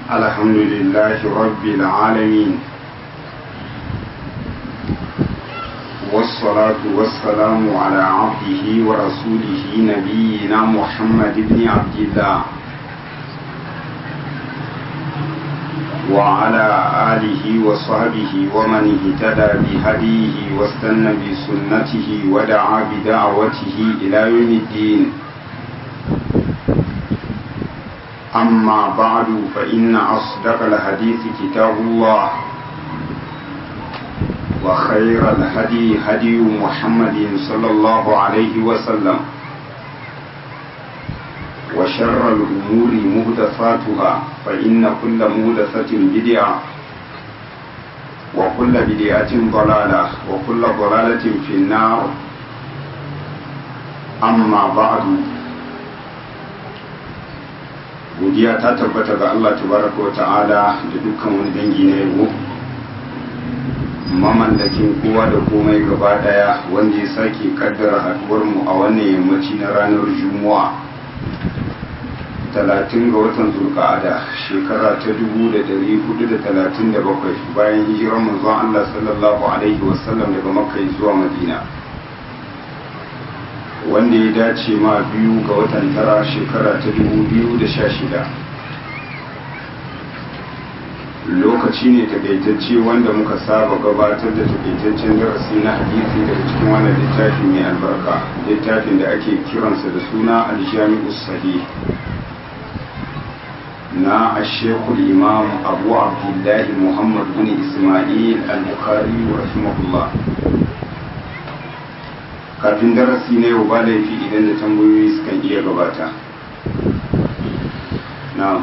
الحمد لله رب العالمين والصلاة والسلام على عبده ورسوله نبينا محمد بن عبد الله وعلى آله وصحبه ومن اهتدى بهديه واستنى بسنته ودعا بدعوته إلى يوم الدين أما بعد فإن أصدق الحديث كتاب الله وخير الهدي هدي محمد صلى الله عليه وسلم وشر الأمور مهدفاتها فإن كل مهدفة بدعة وكل بدعة ضلالة وكل ضلالة في النار أما بعد godiya ta tabbata ga Allah tabaraka wa ta'ala da dukkan wani dangi na yabo mamallakin kowa da komai gaba daya wanda ya sake kaddara haduwar mu a wannan yammaci na ranar juma'a talatin ga watan zulqa'ada shekara ta dubu da dari hudu da talatin da bakwai bayan hijirar manzon Allah sallallahu alaihi wasallam daga makka zuwa madina wanda ya dace ma biyu ga watan tara shekara ta dubu biyu da sha shida lokaci ne takaitacce wanda muka saba gabatar da takaitaccen darasi na hadisi daga cikin wannan littafi mai albarka littafin da ake kiransa da suna aljami'u sahih na ashekul imam abu abdullahi muhammad bin ismail al-bukhari rahimahullah kafin darasi na yau ba laifi idan da tambayoyi sukan iya gabata na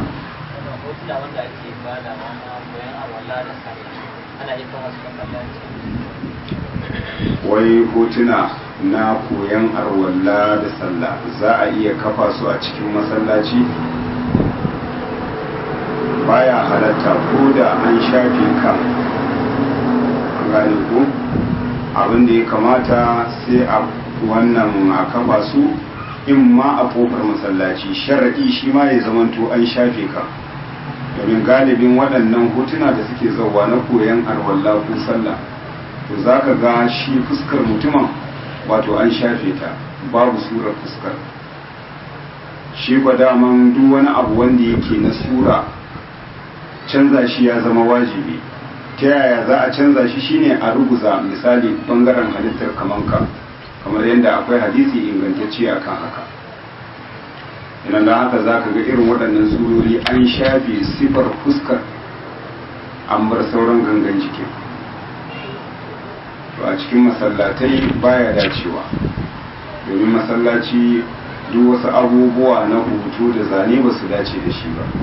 wai hotuna na koyan arwalla da sallah za a iya kafa su a cikin masallaci baya halatta ko da an shafe kan gane ko abin da ya kamata sai a wannan a kafa su in ma a kofar masallaci sharaɗi shi ma ya zamanto an shafe ka domin galibin waɗannan hotuna da suke zauwa na koyon arwalla ko sallah to za ka ga shi fuskar mutumin wato an shafe ta babu surar fuskar shi ba daman duk wani abu wanda yake na sura canza shi ya zama wajibi ta yaya za a canza shi shine a ruguza misali bangaren halittar kamanka kamar yadda akwai hadisi ingantacce akan haka idan da haka za ka ga irin waɗannan surori an shafe sifar fuskar an bar sauran gangan jikin to a cikin masallatai baya dacewa domin masallaci duk wasu abubuwa na hutu da zane ba su dace da shi ba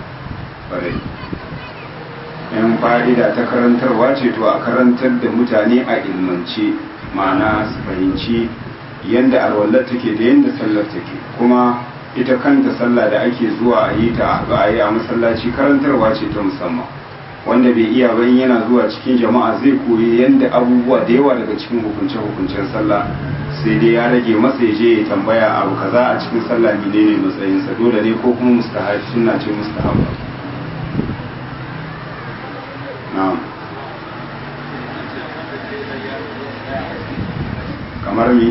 yan fa'ida ta karantarwa ce to a karantar da mutane a ilmance ma'ana su fahimci yadda alwallar take da yadda sallar take kuma ita kanta sallah da ake zuwa a yi ta a yi a masallaci karantarwa ce ta musamman wanda bai iya ba yana zuwa cikin jama'a zai koyi yadda abubuwa da yawa daga cikin hukunce-hukuncen sallah sai dai ya rage masa ya je ya tambaya abu kaza a cikin sallah menene matsayinsa dole ne ko kuma mustahab sunna ce mustahab na'am kamar mi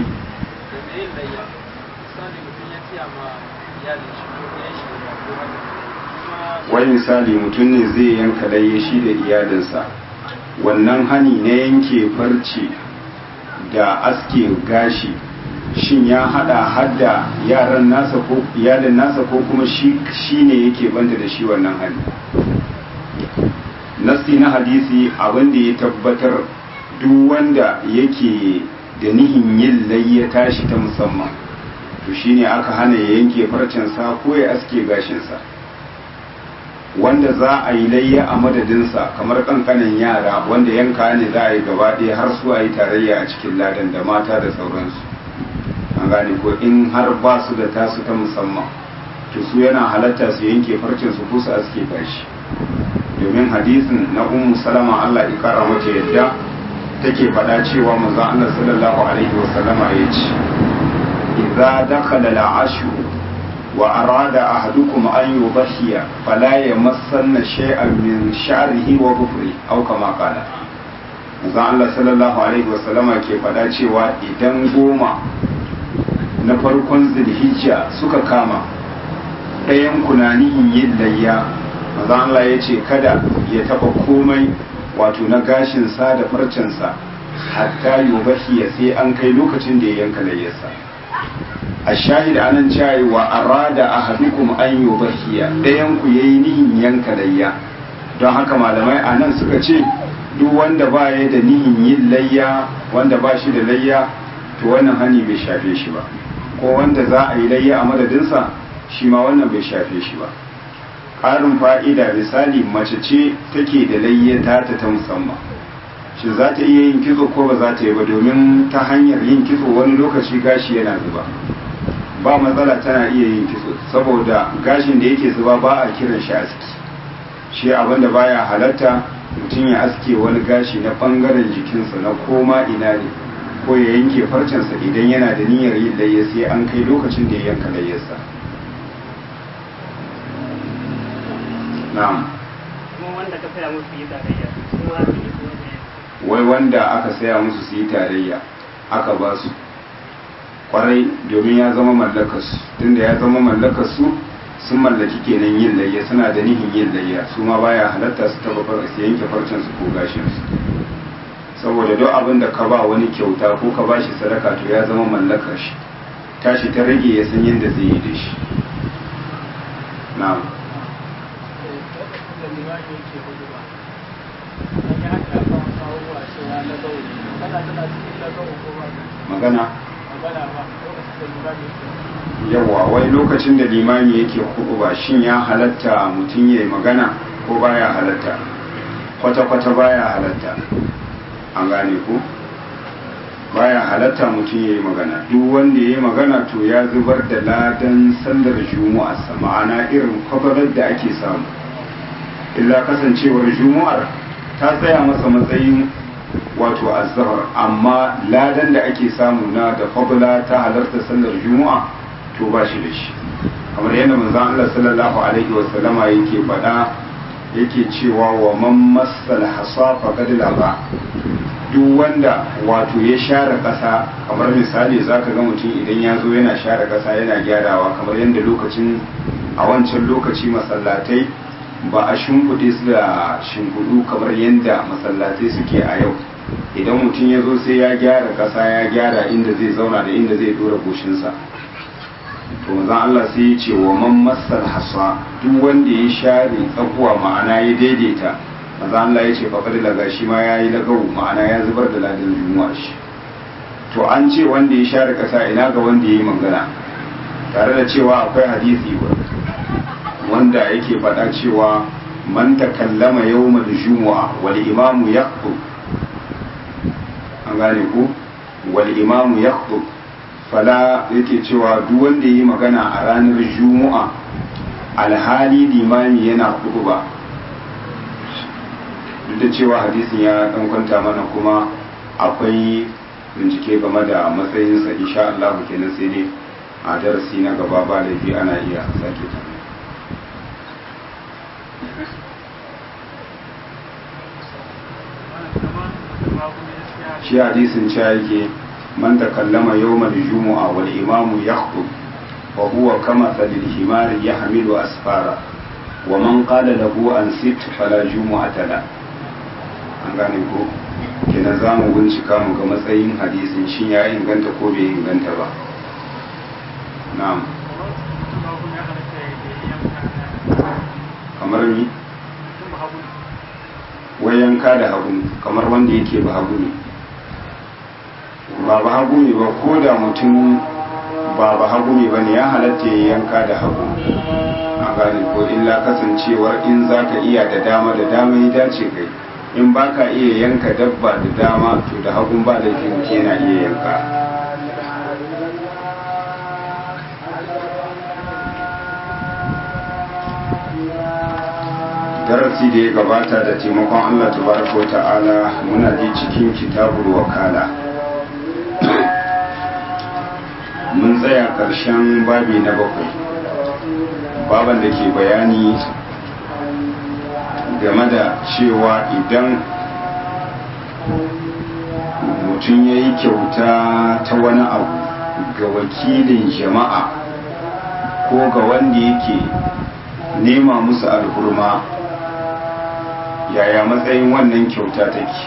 wai misali mutum ne zai yanka laye shi da iyalinsa wannan hani na yanke farce da aske gashi shin ya hada hadda yaran nasa ko iyalin nasa ko kuma shi ne yake banta da shi wannan hani nasti na hadisi abin da ya tabbatar duk wanda yake da nihin yin layya tashi ta musamman to shine aka hana ya yanke farcensa ko ya aske gashinsa wanda za a yi layya a madadinsa kamar kankanin yara wanda yanka ne za a yi gaba ɗaya har su a yi tarayya a cikin ladan da mata da sauransu an gane ko in har ba su da tasu ta musamman to su yana halatta su yanke farcensu ko su aske gashi domin hadisin na ummu salama Allah ya kara mata yadda take faɗa cewa manzo Allah sallallahu alaihi wasallama ya ce idza dakhala al-ashru wa arada ahadukum an yudhiya fala yamassanna shay'an min sha'rihi wa dhufri aw kama qala manzo Allah sallallahu alaihi wasallama ke faɗa cewa idan goma na farkon zulhijja suka kama ɗayan kunanihin yin layya manzo Allah ya ce kada ya taba komai wato na gashinsa da farcensa hatta yubahiya sai an kai lokacin da ya yanka layyarsa a shahid anan cewa wa arada ahadukum an yubahiya ɗayan ku yayi nihin yanka layya don haka malamai anan suka ce duk wanda ba ya da nihin yin layya wanda ba shi da layya to wannan hani bai shafe shi ba ko wanda za a yi layya a madadinsa shi ma wannan bai shafe shi ba ƙarin fa'ida misali mace ce take da layyata ta ta musamman shi za ta iya yin kitso ko ba za ta yi ba domin ta hanyar yin kitso wani lokaci gashi yana zuba ba matsala tana iya yin kitso saboda gashin da yake zuba ba a kiran shi aski shi abinda baya halatta mutum ya aske wani gashi na bangaren jikinsa na koma ina ne ko ya yanke farcensa idan yana da niyyar yin layya sai an kai lokacin da ya yanka layyarsa na'am wanda ka saya musu yi tarayya kuma su yi kuma wai wanda aka saya musu su yi tarayya aka ba su kwarai domin ya zama mallakarsu tunda ya zama mallakarsu sun mallaki kenan yin layya suna da nihin yin layya su ma baya halatta su taba su yanke farcen su ko gashin su saboda duk abin da ka ba wani kyauta ko ka bashi sadaka to ya zama mallakar shi tashi ta rage ya san yadda zai yi da shi na'am magana yawa wai lokacin da limami yake ba shin ya halatta mutum ya yi magana ko baya halatta kwata-kwata baya halatta an gane ku baya halatta mutum ya yi magana duk wanda ya yi magana to ya zubar da ladan sallar juma'a ma'ana irin kwabarar da ake samu illa kasancewar juma'ar ta tsaya masa matsayin wato azzahar amma ladan da ake samu na da fadla ta halarta sallar juma'a to ba shi da shi kamar yadda manzon Allah sallallahu alaihi wa sallama yake faɗa yake cewa wa man massal hasa faqad laba duk wanda wato ya share ƙasa kamar misali zaka ga mutum idan ya zo yana share ƙasa yana gyarawa kamar yadda lokacin a wancan lokaci masallatai ba a shimfiɗe su da shimfiɗu kamar yadda masallatai suke a yau idan mutum ya zo sai ya gyara ƙasa ya gyara inda zai zauna da inda zai dora goshinsa to manzon Allah sai ya ce wa man massal hasa duk wanda ya share tsakuwa ma'ana ya daidaita manzon Allah ya ce faqad laga shi ma yayi lagawu ma'ana ya zubar da ladan juma'a shi to an ce wanda ya share ƙasa ina ga wanda ya yi magana tare da cewa akwai hadisi wanda yake faɗa cewa man takallama yawmal jumu'a wal imamu yaqbu an gane ku wal imamu yaqbu fala yake cewa duk wanda yi magana a ranar jumu'a alhali limami yana ba duk da cewa hadisin ya dan kwanta mana kuma akwai bincike game da matsayinsa insha Allah kenan sai dai a darasi na gaba ba laifi ana iya sake ta shi hadisin cewa yake man takallama yawmal jumu'a wal imamu yakhutub wa huwa kama salil himar yahmilu asfara wa man qala lahu an sit fala jumu'ata la an gane ko kenan za mu bincika mu ga matsayin hadisin shin ya inganta ko bai inganta ba na'am kamar ni wai yanka da hagu kamar wanda yake ba hagu ne ba ba hagu ne ba ko da mutum ba ba hagu ne ba ne ya halatta ya yanka da hagu a gane ko illa kasancewar in za ka iya da dama da dama ya dace kai in ba ka iya yanka dabba da dama to da hagun ba da yana iya yanka darasi da ya gabata da taimakon Allah tabaraka ta'ala muna ji cikin kitabul wakala mun tsaya ƙarshen babi na bakwai baban da ke bayani game da cewa idan mutum ya yi kyauta ta wani abu ga wakilin jama'a ko ga wanda yake nema musu alhurma yaya matsayin wannan kyauta take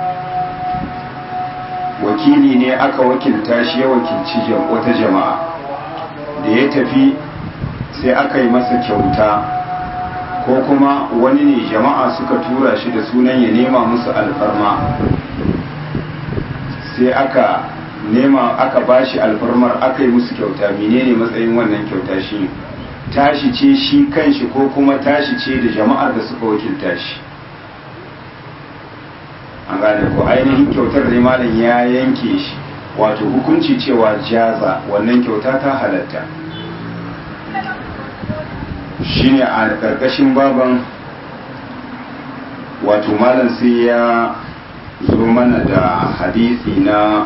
wakili ne aka wakilta shi ya wakilci wata jama'a da ya tafi sai aka yi masa kyauta ko kuma wani ne jama'a suka tura shi da sunan ya nema musu alfarma sai aka nema aka bashi alfarmar aka yi musu kyauta menene matsayin wannan kyauta shi tashi ce shi kanshi ko kuma tashi ce da jama'ar da suka wakilta shi an gane ko ainihin kyautar da malam ya yanke shi wato hukunci cewa jaza wannan kyauta ta halatta shine a ƙarƙashin baban wato malam sai ya zo mana da hadisi na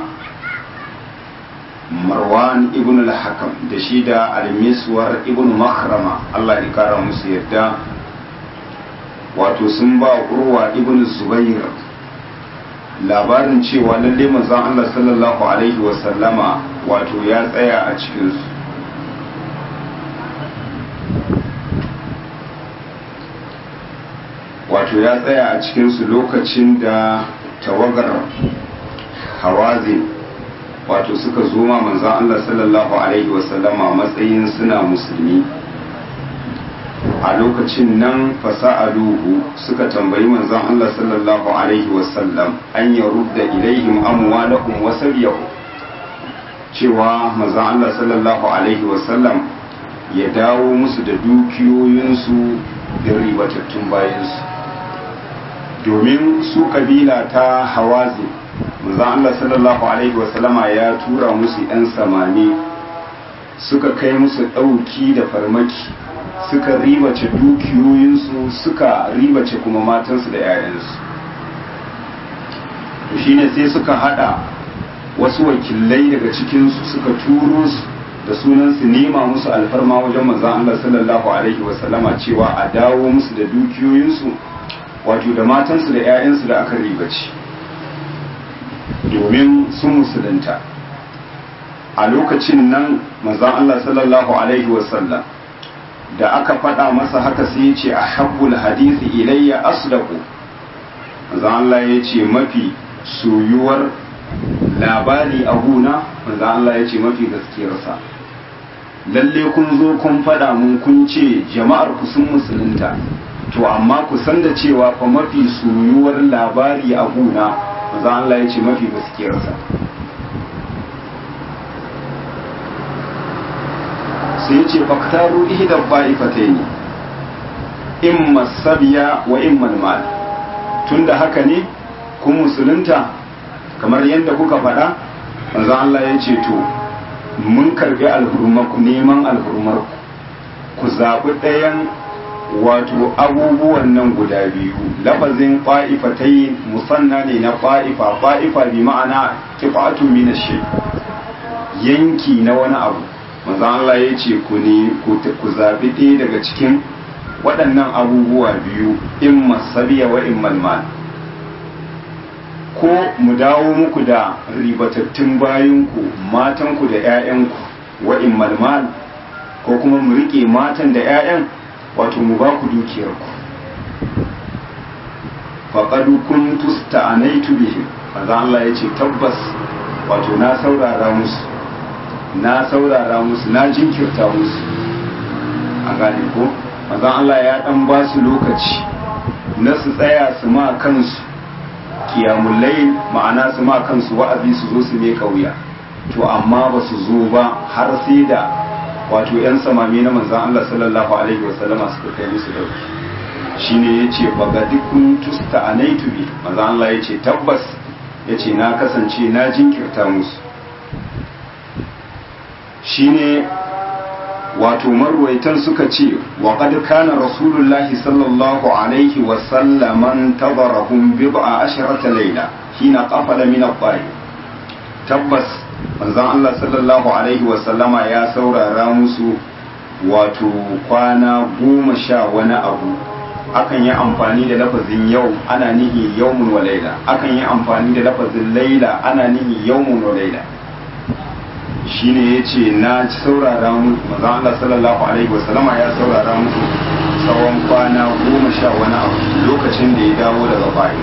marwan ibn al-hakam da shi da al-miswar ibn makhrama Allah ya kara musu yadda wato sun ba urwa ibn zubair labarin cewa lalle manzon Allah sallallahu alaihi wa sallama wato ya tsaya a cikin su wato ya tsaya a cikin su lokacin da tawagar hawazin wato suka zo ma manzon Allah sallallahu alaihi wasallama matsayin suna musulmi a lokacin nan fasa'aluhu suka tambayi manzon Allah sallallahu alaihi wasallam an ya rudda ilaihim amwalahum wa sabiyahu cewa manzon Allah sallallahu alaihi wasallam ya dawo musu da dukiyoyinsu da ribatattun bayansu domin su kabila ta hawazi manzon Allah sallallahu alaihi wasallama ya tura musu 'yan samani suka kai musu ɗauki da farmaki suka ribace dukiyoyinsu suka ribace kuma matansu da 'ya'yansu shine sai suka hada wasu wakilai daga cikinsu suka turo su da sunan su nema musu alfarma wajen manzon Allah sallallahu alaihi wasallama cewa a dawo musu da dukiyoyinsu wato da matansu da 'ya'yansu da aka ribace domin sun musulunta a lokacin nan manzon Allah sallallahu alaihi wasallam da aka faɗa masa haka sai ya ce a habbul hadisi ilayya asdaqu manzon Allah ya ce mafi soyuwar labari a guna manzon Allah ya ce mafi gaskiyarsa lalle kun zo kun faɗa mun kun ce jama'ar ku sun musulunta to amma ku san da cewa fa mafi soyuwar labari a guna manzon Allah ya ce mafi gaskiyarsa sai ce faktaru ihda ba'ifataini imma sabiya wa imma mal tunda haka ne kun musulunta kamar yadda kuka faɗa manzo Allah ya ce to mun karbi alhurmarku neman alhurmarku ku zaɓi ɗayan wato abubuwan nan guda biyu lafazin fa'ifatai musanna ne na fa'ifa fa'ifa bi ma'ana kifatu min yanki na wani abu manzon Allah ya ce ku ne ku zaɓi ɗaya daga cikin waɗannan abubuwa biyu in masabiya wa in malmal ko mu dawo muku da ribatattun bayanku matanku da 'ya'yanku wa in malmal ko kuma mu riƙe matan da 'ya'yan wato mu ba ku dukiyarku faƙadu kun tusta a naitu bihim manzon Allah ya ce tabbas wato na saurara musu na saurara musu na jinkirta musu a gane ko mazan Allah ya dan ba su lokaci na su tsaya su ma kansu kiyamullai ma'ana su ma kansu wa'azi su zo su ne kauya to amma ba su zo ba har sai da wato yan samami na manzan Allah sallallahu alaihi wasallama suka kai musu dauki shine yace bagadikun tusta anaitu bi manzan Allah yace tabbas yace na kasance na jinkirta musu shine wato marwaitan suka ce wa qad kana rasulullahi sallallahu alaihi wa sallam tadarahum bid'a asharata layla hina qafala min at tabbas manzon Allah sallallahu alaihi wa sallama ya saurara musu wato kwana goma sha wani abu akan yi amfani da lafazin yau ana nihi yaumun wa laila akan yi amfani da lafazin laila ana nihi yaumun wa laila shine yace na saurara mu manzo Allah sallallahu alaihi wasallama ya saurara musu tsawon kwana goma sha wani abu lokacin da ya dawo daga bayi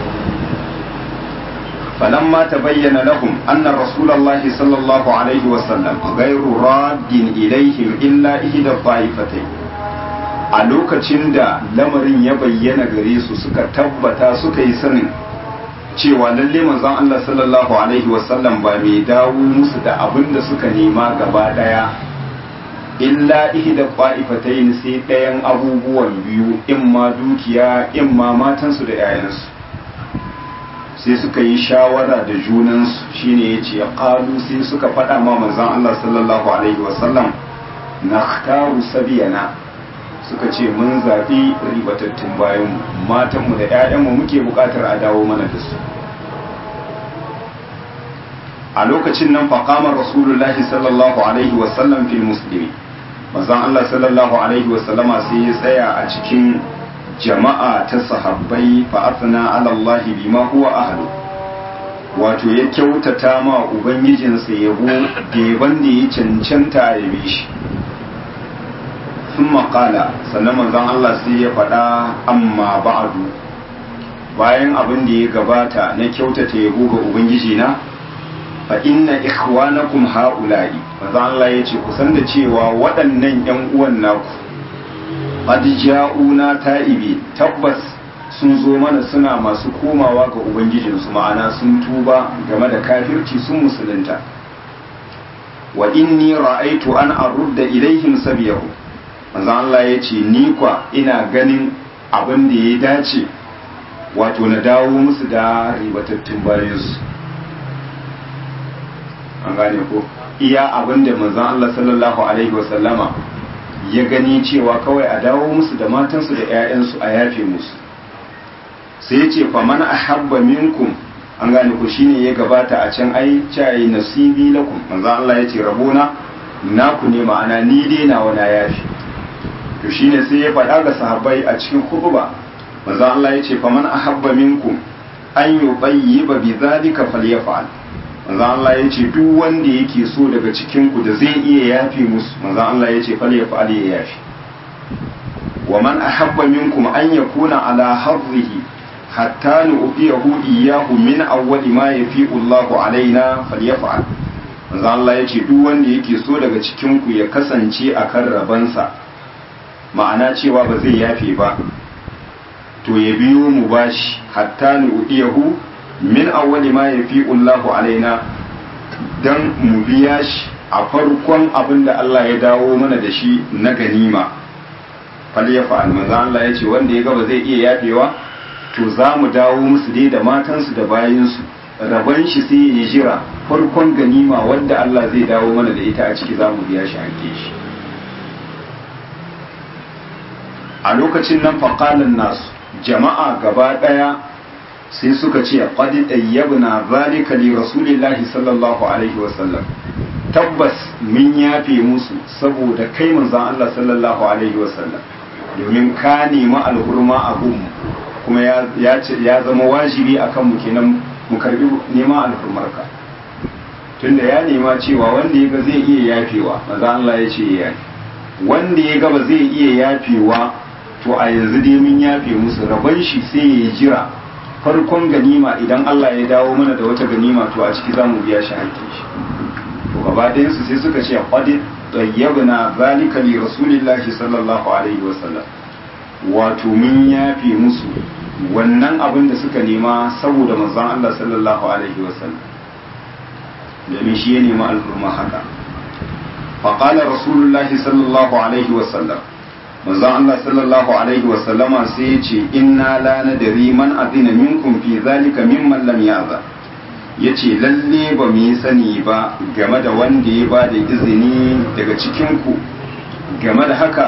فلما تبين لهم أن رسول الله صلى الله عليه وسلم غير راد إليهم إلا إحدى الطائفتين a lokacin da lamarin ya bayyana gare su suka tabbata suka yi sanin cewa lalle manzon Allah sallallahu alaihi wasallam ba mai dawo musu da abin da suka nema gaba daya illa ihda qa'ifatayn sai ɗayan abubuwan biyu in ma dukiya in ma matansu da 'ya'yansu sai suka yi shawara da junansu shine ya ce ƙalu sai suka faɗa ma manzan Allah sallallahu Alaihi wasallam na taru sabiyana suka ce mun zaɓi ribatattun bayan matanmu da 'ya'yanmu muke buƙatar a dawo mana da su a lokacin nan faƙamar rasulullahi sallallahu Alaihi wasallam fil musulmi manzan Allah sallallahu Alaihi wasallama sai ya tsaya a cikin jama'a ta sahabbai fa'afina alallahi bima huwa ahlu wato ya kyautata ma ubangijinsa yabo geban da ya cancanta ya bi shi sun maƙala sannan manzon Allah sai ya faɗa amma ba'adu bayan abin da ya gabata na kyautata yabo ga ubangijina fa inna ikhwanakum ha'ula'i manzon Allah ya ce kusan da cewa waɗannan 'yan uwan naku qad ja'una ta'ibi tabbas sun zo mana suna masu komawa ga ubangijinsu ma'ana sun tuba game da kafirci sun musulunta wa inni ra'aitu an arudda ilaihim sabiyahu manzo Allah ya ce ni kwa ina ganin abin da ya dace wato na dawo musu da ribatattun bayansu an gane ko iya abin da manzon Allah sallallahu alaihi wasallama ya gani cewa kawai a dawo musu da matansu da 'ya'yansu a yafe musu sai ya ce faman ahabba minkum an gane ku shine ya gabata a can ai cayi nasibi lakum manzo Allah ya ce rabona naku ne ma'ana ni dai na wani yafi to shine sai ya faɗa ga sahabbai a cikin khutba manzo Allah ya ce faman ahabba minkum an yubayyiba bi zalika falyaf'al manzo Allah ya ce duk wanda yake so daga cikin ku da zai iya yafi musu manzo Allah ya ce falyaf'al ya yafi wa man ahabba minkum an yakuna ala hadhihi hatta nu'tiyahu iyyahu min awwali ma yafi'u Allahu alaina falyaf'al manzo Allah yace duk wanda yake so daga cikin ku ya kasance akan rabansa ma'ana cewa ba zai yafe ba to ya biyo mu bashi hatta nu'tiyahu min awwali ma yafi'u Allahu alaina dan mu biya shi a farkon abin da Allah ya dawo mana da shi na ganima falyaf'al manzo Allah yace wanda ya ga ba zai iya yafewa to za mu dawo musu dai da matansu da bayansu rabon shi sai ya jira farkon ganima wanda Allah zai dawo mana da ita a ciki za mu biya shi hanke shi a lokacin nan faƙalin nasu jama'a gaba ɗaya sai suka ce ƙwadi ɗayyabna zalika li rasulillahi sallallahu alaihi wasallam tabbas mun yafe musu saboda kai manzan Allah sallallahu alaihi wasallam domin ka nemi alhurma a gunmu kuma ya zama wajibi a kanmu kenan mu karbi neman alfurmarka tunda ya nema cewa wanda ya ga zai iya yafewa maza Allah ya ce ya wanda ya ga ba zai iya yafewa to a yanzu dai mun yafe musu rabon shi sai ya jira farkon ganima idan Allah ya dawo mana da wata ganima to a ciki za mu biya shi hakkin shi to gaba su sai suka ce qad tayyabna zalika li rasulillahi sallallahu alaihi wasallam wato mun yafe musu wannan abin da suka nema saboda manzon Allah sallallahu alaihi wasallam domin shi ya nema al'umma haka faƙalar rasulullahi sallallahu alaihi wasallam manzon Allah sallallahu alaihi wasallama sai ya ce inna la nadri man azina minkum fi zalika mimman lam yaza yace lalle ba mu yi sani ba game da wanda ya ba da izini daga cikin ku game da haka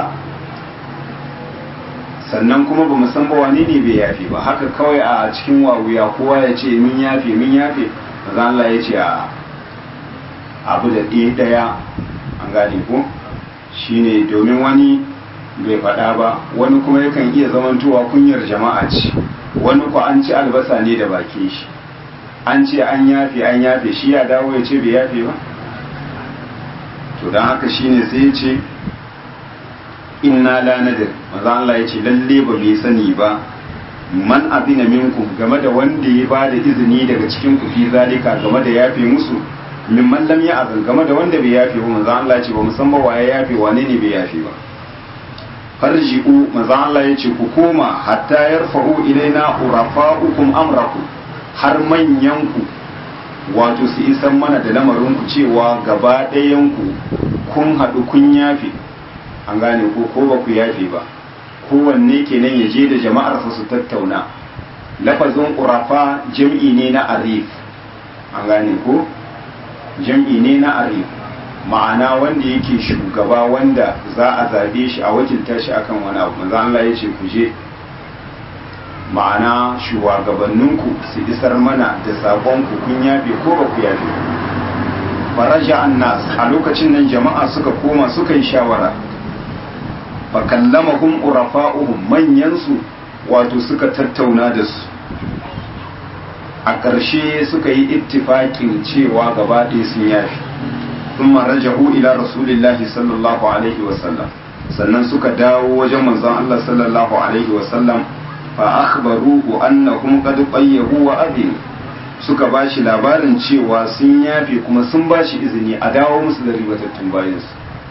sannan kuma ba mu san ba wane ne bai yafe ba haka kawai a cikin wawuya kowa ya ce min yafe min yafe maza Allah ya ce a abu da ɗaya ɗaya an gane ko shine domin wani bai faɗa ba wani kuma yakan iya zamantowa kunyar jama'a ce wani ku an ci albasa ne da bakin shi an ce an yafe an yafe shi ya dawo ya ce bai yafe ba to don haka shine sai ya ce inna la nadir maza Allah ya ce lalle ba bai sani ba man azina minkum game da wanda ya ba da izini daga cikin ku fi zalika game da yafe musu min man lam ya'zan game da wanda bai yafe ba maza Allah ya ce ba musamman waye yafe wane ne bai yafe ba farji'u maza Allah ya ce ku koma hatta yarfa'u ilaina urafa'ukum amrakum har manyan ku wato su isan mana da lamarin ku cewa gaba ɗayan ku kun haɗu kun yafe an gane ko ko ba ku yafe ba kowanne kenan ya je da jama'arsa su tattauna lafazin urafa jam'i ne na arif an gane ko jam'i ne na arif ma'ana wanda yake shugaba wanda za a zabe shi a wakilta shi akan wani abu manzo Allah ya ce ku je ma'ana shugabanninku su isar mana da saƙonku kun yafe ko ba ku yafe faraja annas a lokacin nan jama'a suka koma suka yi shawara fa kallamahum urafa'uhum manyansu wato suka tattauna da su a ƙarshe suka yi ittifaƙin cewa gaba ɗaya sun yafi ثم رجعوا إلى رسول الله صلى الله عليه وسلم sannan suka dawo wajen manzon Allah sallallahu alaihi wasallam fa akhbaruhu annahum qad qayyahu wa adin suka bashi labarin cewa sun yafe kuma sun bashi izini a dawo musu da ribatattun bayansu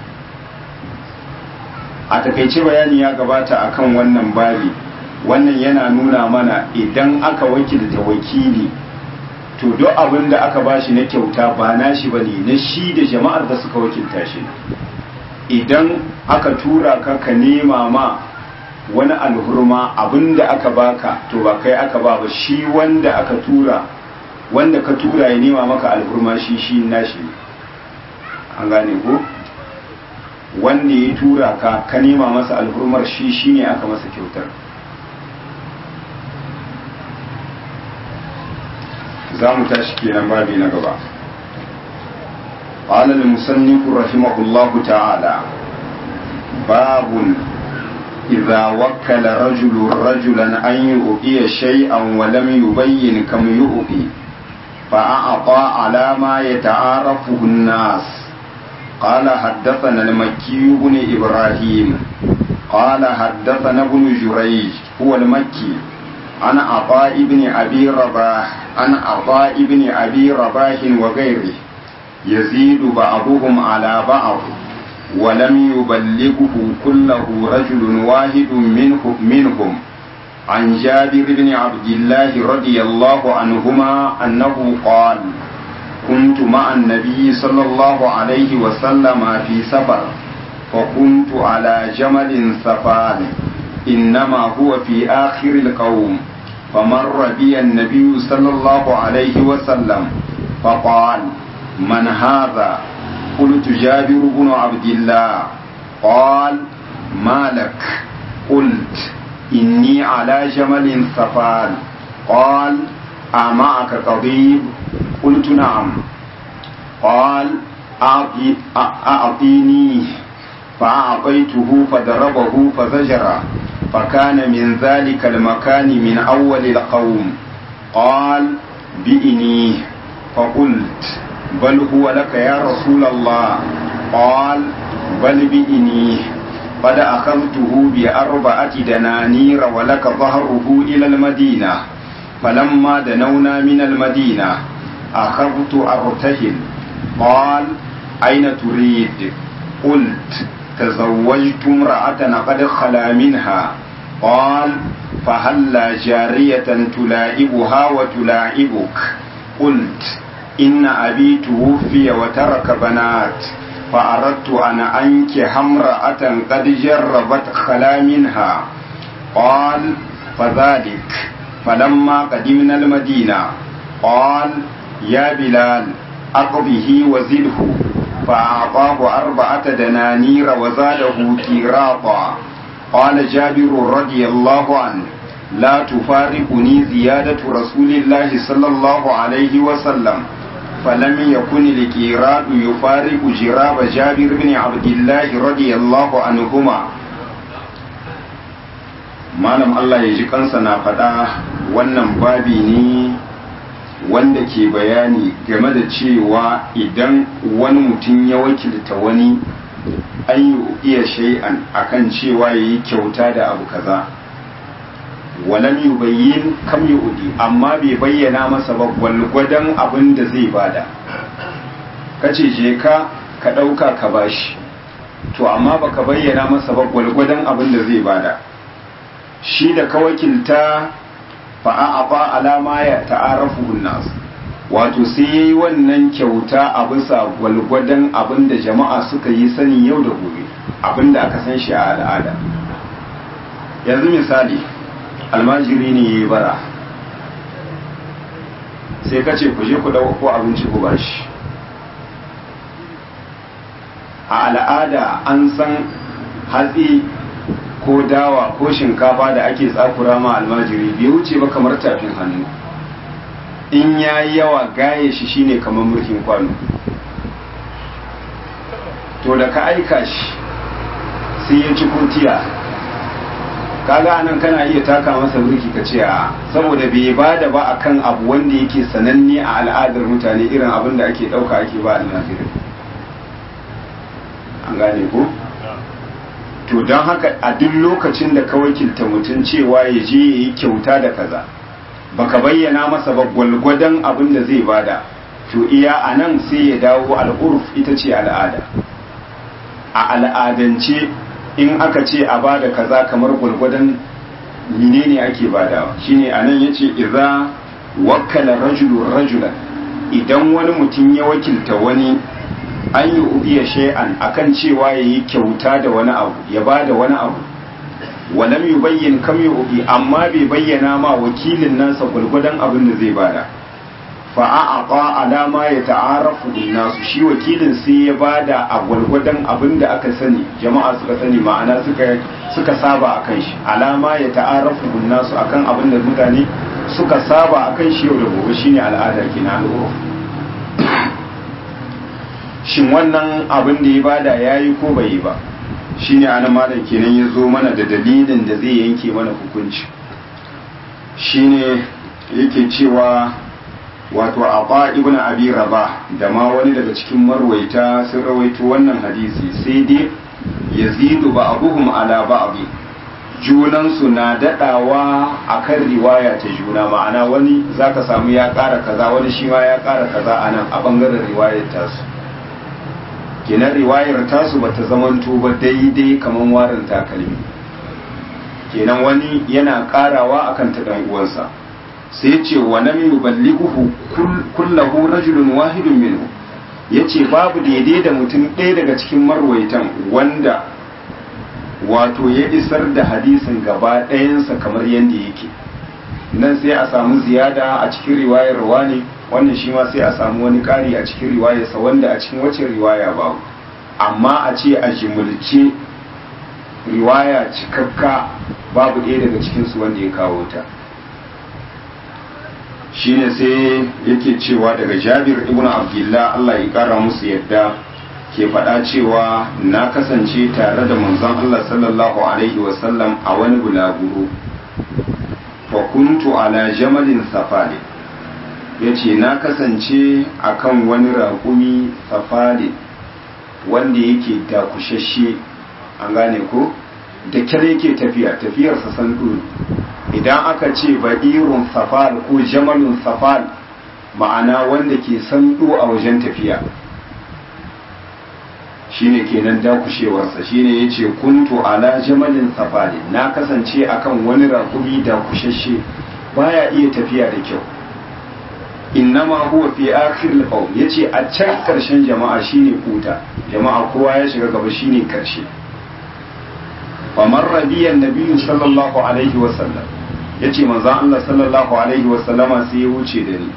a takaice bayani ya gabata akan wannan babi wannan yana nuna mana idan aka wakilta wakili to duk abin da aka bashi na kyauta ba nashi bane na shi da jama'ar da suka wakilta shi idan aka tura ka ka nema ma wani alhurma abin da aka baka to ba kai aka ba ba shi wanda aka tura wanda ka tura ya nema maka alhurma shi shi nashi an gane ko wanda ya tura ka ka nema masa alhurmar shi shi ne aka masa kyautar za mu tashi kenan babi na gaba قال المصنف رحمه الله تعالى باب إذا وكل رجل رجلا أن يؤتي شيئا ولم يبين كم يؤتي فأعطى على ما يتعارفه الناس قال حدثنا المكي بن إبراهيم قال حدثنا ابن جريج هو المكي عن عطاء بن أبي رباح عن عطاء بن أبي رباح وغيره يزيد بعضهم على بعض ولم يبلغه كله رجل واحد منه منهم عن جابر بن عبد الله رضي الله عنهما أنه قال كنت مع النبي صلى الله عليه وسلم في سفر فكنت على جمل سفان إنما هو في آخر القوم فمر بي النبي صلى الله عليه وسلم فقال من هذا قلت جابر بن عبد الله قال ما لك قلت إني على جمل سفان قال أمعك طبيب قلت نعم قال أعطي أعطينيه فأعطيته فضربه فزجر فكان من ذلك المكان من أول القوم قال بئنيه فقلت بل هو لك يا رسول الله قال بل بئنيه قد أخذته بأربعة دنانير ولك ظهره إلى المدينة فلما دنونا من المدينة أخذت أرتهل قال أين تريد قلت تزوجت امرأة قد خلا منها قال فهلا جارية تلاعبها وتلاعبك قلت إن أبي توفي وترك بنات فأردت أن أنكح امرأة قد جربت خلا منها قال فذلك فلما قدمنا المدينة قال يا بلال أقضه وزده فأعطاه أربعة دنانير وزاده كيراطا قال جابر رضي الله عنه لا تفارقني زيادة رسول الله صلى الله عليه وسلم فلم يكن القيراد يفارق جراب جابر بن عبد الله رضي الله عنهما malam Allah ya ji kansa na faɗa wannan babi ne wanda ke bayani game da cewa idan wani mutum ya wakilta wani an yi iya shay'an akan cewa ya yi kyauta da abu kaza walam yubayyin kam yu'di amma bai bayyana masa ba gwalgwadon abin da zai bada kace je ka ka dauka ka bashi to amma baka bayyana masa ba gwalgwadon abin da zai bada shi da ka wakilta fa a'ata alama ya ta'arafu nas wato sai yayi wannan kyauta a bisa gwalgwadon abin da jama'a suka yi sani yau da gobe abin da aka san shi a al'ada yanzu misali almajiri ne ya yi bara sai ka ce ku je ku ɗauko abinci ku bashi a al'ada an san hatsi ko dawa ko shinkafa da ake tsakura ma almajiri bai wuce ba kamar tafin hannu in ya yi yawa gaye shi shine kamar mulkin kwano to da ka aika shi sai ya ci kurtiya kaga anan kana iya taka masa burki ka ce a saboda bai bada ba akan abu wanda yake sananne a al'adar mutane irin abin da ake dauka ake ba almajirin an gane ko to don haka a duk lokacin da ka wakilta mutum cewa ya je ya yi kyauta da kaza baka bayyana masa ba gwalgwadon abin da zai bada to iya a nan sai ya dawo al'urf ita ce al'ada a al'adance in aka ce a bada kaza kamar gwalgwadon menene ake badawa shine anan yace idza wakkala rajulu rajulan idan wani mutum ya wakilta wani an yi ubiya shay'an akan cewa yayi kyauta da wani abu ya bada wani abu walam yubayyin kam yubi amma bai bayyana ma wakilin nasa gwalgwadon abin da zai bada fa'a'a alama ya ta'arafu nasu shi wakilin sai ya bada a gwalgwadon abin da aka sani jama'a suka sani ma'ana suka suka saba akan shi alama ya ta'arafu nasu akan abin da mutane suka saba akan shi yau da gobe shine al'ada kina al'uruf shin wannan abin da ya bada yayi ko bai yi ba shine ana malam kenan ya zo mana da dalilin da zai yanke mana hukunci shine yake cewa wato Aba ibn Abi Rabah da ma wani daga cikin marwaita sun rawaito wannan hadisi sai dai yazidu ba'dhum ala ba'd junan su na dadawa akan riwaya ta juna ma'ana wani zaka samu ya ƙara kaza wani shi ma ya ƙara kaza anan a bangaren riwayar tasu kenan riwayar tasu bata zamanto ba daidai kaman warin takalmi kenan wani yana ƙarawa akan ta dan uwansa sai ce wa lam yuballighuhu kullahu rajulun wahidun minhu yace babu daidai da mutum ɗaya daga cikin marwaitan wanda wato ya isar da hadisin gaba ɗayansa kamar yadda yake nan sai a samu ziyada a cikin riwayar wani wannan shi ma sai a samu wani ƙari a cikin riwayarsa wanda a cikin wacce riwaya babu amma a ce a jimulce riwaya cikakka babu ɗaya daga cikinsu wanda ya kawo ta shine sai yake cewa daga jabir ibn abdullah Allah ya kara musu yadda ke faɗa cewa na kasance tare da manzon Allah sallallahu alaihi wasallam a wani bulaguro fa kuntu ala jamalin safari yace na kasance akan wani raƙumi safari wanda yake dakushashe an gane ko da kyar yake tafiya tafiyarsa san idan aka ce ba'irun safal ko jamalun safal ma'ana wanda ke sandu a wajen tafiya shine kenan dakushewarsa shine yace kuntu ala jamalin safali na kasance akan wani rakumi dakushashe baya iya tafiya da kyau innama huwa fi akhir al yace a can karshen jama'a shine kuta jama'a kowa ya shiga gaba shine karshe famar rabiyan nabiyyu sallallahu alaihi wa sallam yace manzo Allah sallallahu alaihi wa sallama sai ya wuce da ni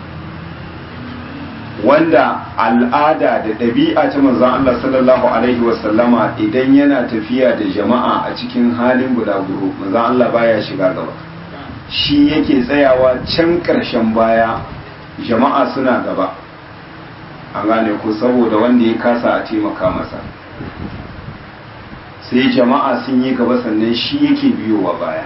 wanda al'ada da ɗabi'a ta manzon Allah sallallahu alaihi wasallama idan yana tafiya da jama'a a cikin halin bulaguro manzon Allah baya shiga gaba shi yake tsayawa can ƙarshen baya jama'a suna gaba an gane ko saboda wanda ya kasa a taimaka masa sai jama'a sun yi gaba sannan shi yake biyowa baya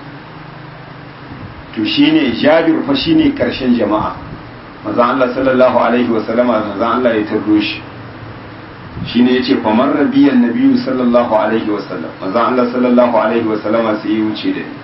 to shine jabir fa shine karshen jama'a manzon Allah sallallahu alaihi wa sallama manzon Allah ya tardo shi shine yace fa man rabiyan nabiyyu sallallahu alaihi wa sallam manzon Allah sallallahu alaihi wa sallama sai ya wuce da ni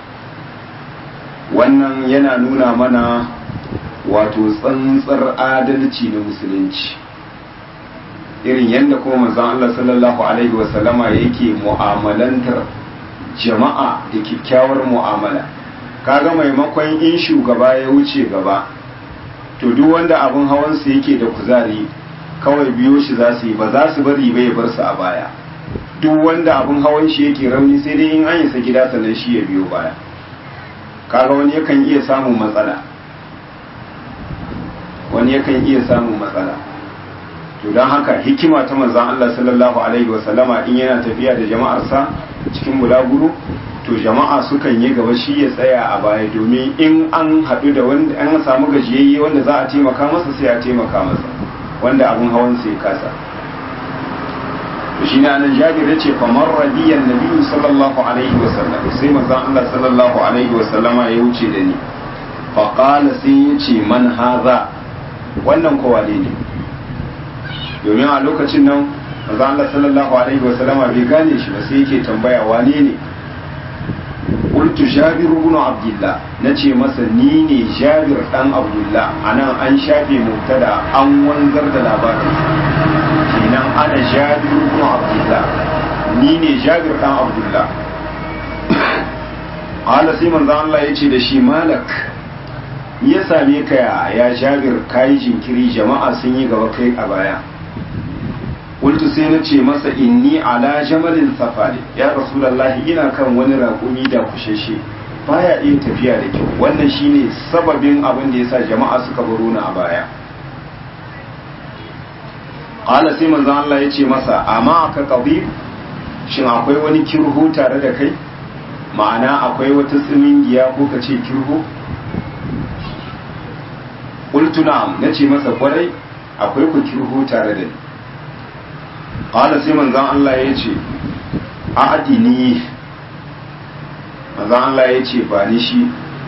wannan yana nuna mana wato tsantsar adalci na musulunci irin yadda kuma manzon Allah sallallahu alaihi wa sallama yake mu'amalantar jama'a da kyakkyawar mu'amala kaga maimakon in shugaba ya wuce gaba to duk wanda abin hawansu yake da kuzari kawai biyo shi za su yi ba za su bari bai bar su a baya duk wanda abin hawan shi yake rauni sai dai in an isa gida sannan shi ya biyo baya kaga wani yakan iya samun matsala wani yakan iya samun matsala to don haka hikima ta manzon Allah sallallahu alaihi wasallama in yana tafiya da jama'arsa cikin bulaguro to jama'a sukan yi gaba shi ya tsaya a baya domin in an haɗu da wanda an samu gajiyayye wanda za a taimaka masa sai a taimaka masa wanda abin hawan sai kasa to shine anan jabir yace fa marra biyan nabiyyu sallallahu alaihi wa sallam sai manzon Allah sallallahu alaihi wa sallama ya wuce da ni fa qala sai yace man hadha wannan ko wane ne domin a lokacin nan manzon Allah sallallahu alaihi wa sallama bai gane shi ba sai yake tambaya wane ne qultu jabir ibn abdullah nace masa ni ne jabir dan abdullah anan an shafe mubtada an wanzar da labarin kenan ana jabir ibn abdullah ni ne jabir dan abdullah ala sai manzo Allah yace da shi malak ya same ka ya jabir kai jinkiri jama'a sun yi gaba kai a baya qultu sai na ce masa inni ala jamalin safari ya rasulullahi ina kan wani raƙumi da kusheshe baya iya tafiya da kyau wannan shine sababin abin da yasa jama'a suka baro ni a baya qala sai manzon Allah ya ce masa amma ka qabib shin akwai wani kirhu tare da kai ma'ana akwai wata tsimingiya ko ka ce kirhu qultu na'am nace masa kwarai akwai ku kirhu tare da ni qala sai manzon Allah ya ce a'dini manzon Allah ya ce ba ni shi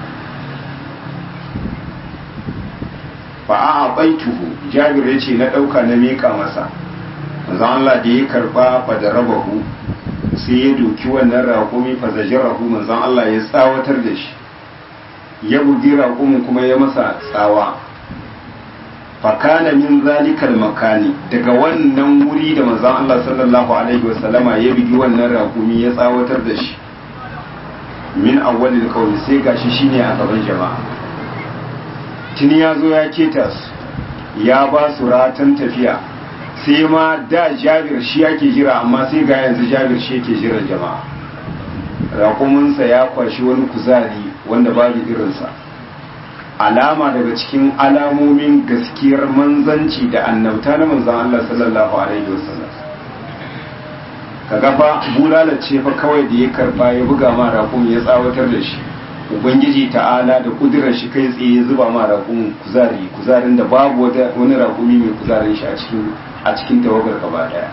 fa a baituhu jabir ya ce na ɗauka na miƙa masa manzon Allah da ya karɓa fa da rabahu sai ya doki wannan raƙumi fa zajarahu manzon Allah ya tsawatar da shi ya bugi raƙumin kuma ya masa tsawa fakana min zalikal makani daga wannan wuri da manzon Allah sallallahu alaihi wasallama ya bigi wannan raƙumi ya tsawatar da shi min awwalil qawli sai gashi shine a gaban jama'a tuni ya zo ya keta su ya ba su ratan tafiya sai ma da jabir shi yake jira amma sai ga yanzu jabir shi yake jiran jama'a raƙuminsa ya kwashi wani kuzari wanda babu irinsa alama daga cikin alamomin gaskiyar manzanci da annabta na manzan Allah sallallahu alaihi wasallam ka gafa bulala ce fa kawai da ya karba ya buga ma raƙum ya tsawatar da shi ubangiji ta'ala da kudirar shi kai tsaye zuba ma raƙum kuzari kuzarin da babu wani raƙumi mai kuzarin shi a cikin a cikin tawagar gaba daya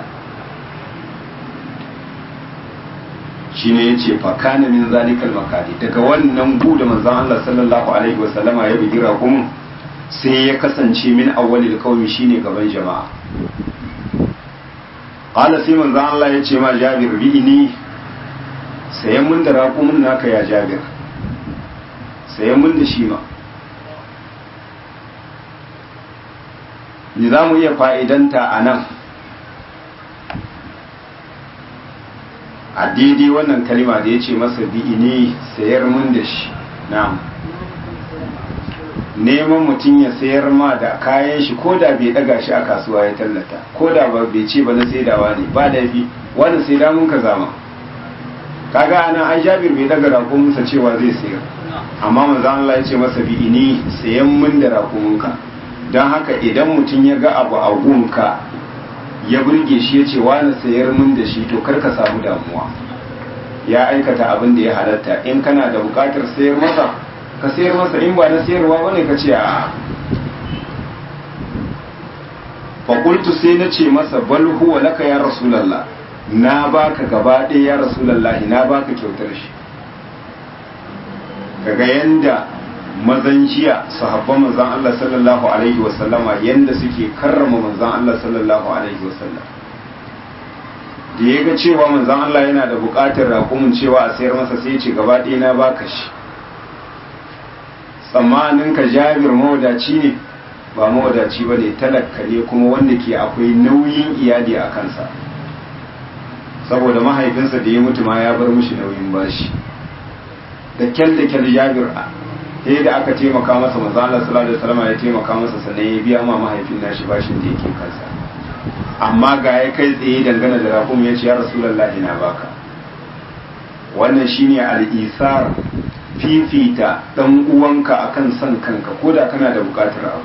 shine yace fa kana min zalikal makani daga wannan bu da manzon Allah sallallahu alaihi wasallama ya bugi raƙum sai ya kasance min awwalil qaumi shine gaban jama'a qala sai manzon Allah yace ma Jabir bi'ini sayan mun da raƙumin naka ya Jabir sayan mun da shi ma ni za mu iya fa'idanta a nan a daidai wannan kalima da ya ce masa bi'ini sayar mun da shi na'am neman mutum ya sayar ma da kayan shi ko da bai daga shi a kasuwa ya tallata ko da ba bai ce ba na saidawa ne ba laifi wani sai damun ka zama kaga ana ai jabir bai daga raƙuminsa cewa zai sayar amma manzan Allah ya ce masa bi'ini sayan mun da raƙuminka don haka idan mutum ya ga abu a gunka ya burge shi ya ce wani sayar mun da shi to kar ka samu damuwa ya aikata abin da ya halatta in kana da bukatar sayar masa ka sayar masa in ba na sayarwa ba ne ka ce a faƙultu sai na ce masa bal huwa laka ya rasulallah na baka gaba ɗaya ya rasulallah na baka kyautar shi kaga yanda mazan jiya sahabban manzan Allah sallallahu alaihi wasallama yanda suke karrama manzan Allah sallallahu alaihi wasallam da ya ga cewa manzan Allah yana da buƙatar raƙumin cewa a sayar masa sai ce gaba ɗaya na baka shi tsammanin ka jabir mawadaci ne ba mawadaci ba ne talaka ne kuma wanda ke akwai nauyin iyali a kansa saboda mahaifinsa da ya mutu ma ya bar mishi nauyin bashi da kyal da kyal jabir sai da aka taimaka masa manzo Allah sallallahu alaihi wasallam ya taimaka masa sannan ya biya ma mahaifin nashi bashin da yake kansa amma ga ya kai tsaye dangane da rakum ya ce ya rasulullahi na baka wannan shine al-isar fifita dan uwanka akan son kanka koda kana da bukatar abu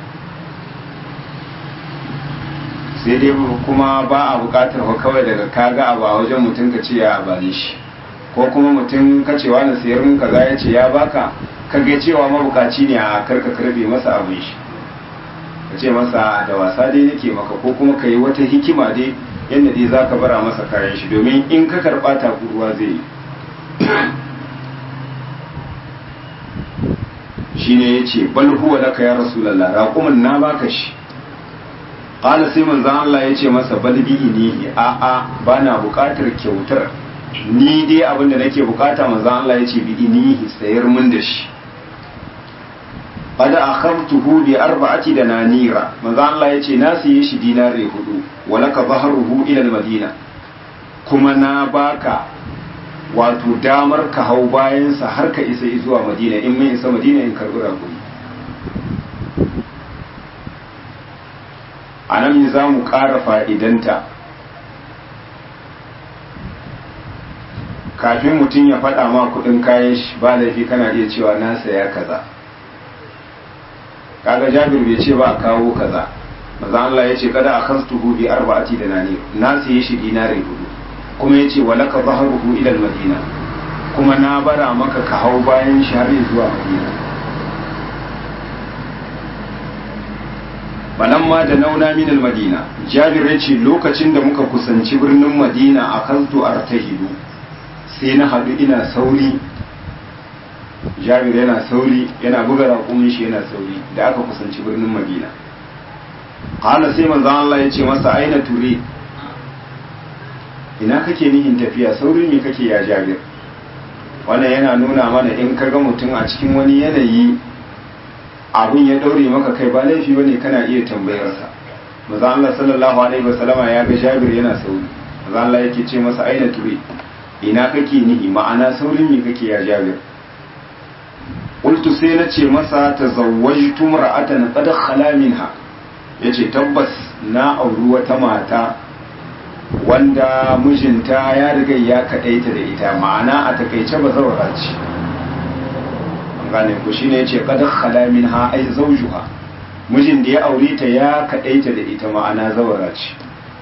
sai dai kuma ba a bukatar ka kawai daga kaga abu a wajen mutum ka ce ya bani shi ko kuma mutum ka cewa na sayar mun kaza ya ce ya baka ka ga cewa mabukaci ne a karka karbe masa abin shi ka ce masa da wasa dai nake maka ko kuma ka yi wata hikima dai yadda dai za ka bara masa kayan shi domin in ka karɓa takuruwa zai yi shi ne ya ce bal huwa laka ya rasulallah raƙumin na baka shi ƙala sai manzan Allah ya ce masa bal bi inihi a a ba na buƙatar kyautar ni dai abin da nake buƙata manzan Allah ya ce bi inihi sayar mun da shi qad akhadtuhu bi arba'ati dananira manzan Allah ya ce na siye shi dinare hudu walaka bahruhu ila madina kuma na baka wato damar ka hau bayansa har ka isa zuwa madina in mai isa madina in karbi raguni a nan za mu ƙara fa'idanta kafin mutum ya faɗa ma kuɗin kayan shi ba laifi kana iya cewa na saya kaza kaga jabir bai ce ba a kawo kaza maza Allah ya ce kada a kastuhu bi arba'ati da nani na siye shi dinare hudu kuma ya ce walaka zaharuhu ilal madina kuma na bara maka ka hau bayan shi har zuwa madina balan ma da nauna minal madina jabir ya ce lokacin da muka kusanci birnin madina a kantu artahidu sai na haɗu ina sauri jabir yana sauri yana buga raƙumin shi yana sauri da aka kusanci birnin madina ƙala sai manzan Allah ya ce masa aina ture ina kake nihin tafiya saurin me kake ya jabir wannan yana nuna mana in ka ga mutum a cikin wani yanayi abun ya daure maka kai ba laifi bane kana iya tambayarsa maza Allah sallallahu alaihi wasallama ya ga jabir yana sauri maza Allah yake ce masa aina ture ina kake nihi ma'ana saurin me kake ya jabir qultu sai na ce masa tazawwajtu mar'atan qad khala minha yace tabbas na auri wata mata wanda mijinta ya riga ya kaɗaita da ita ma'ana a takaice ba zaura ce gane ku shine yace qad khala minha ay zawjuha mijin da ya aure ta ya kaɗaita da ita ma'ana zaura ce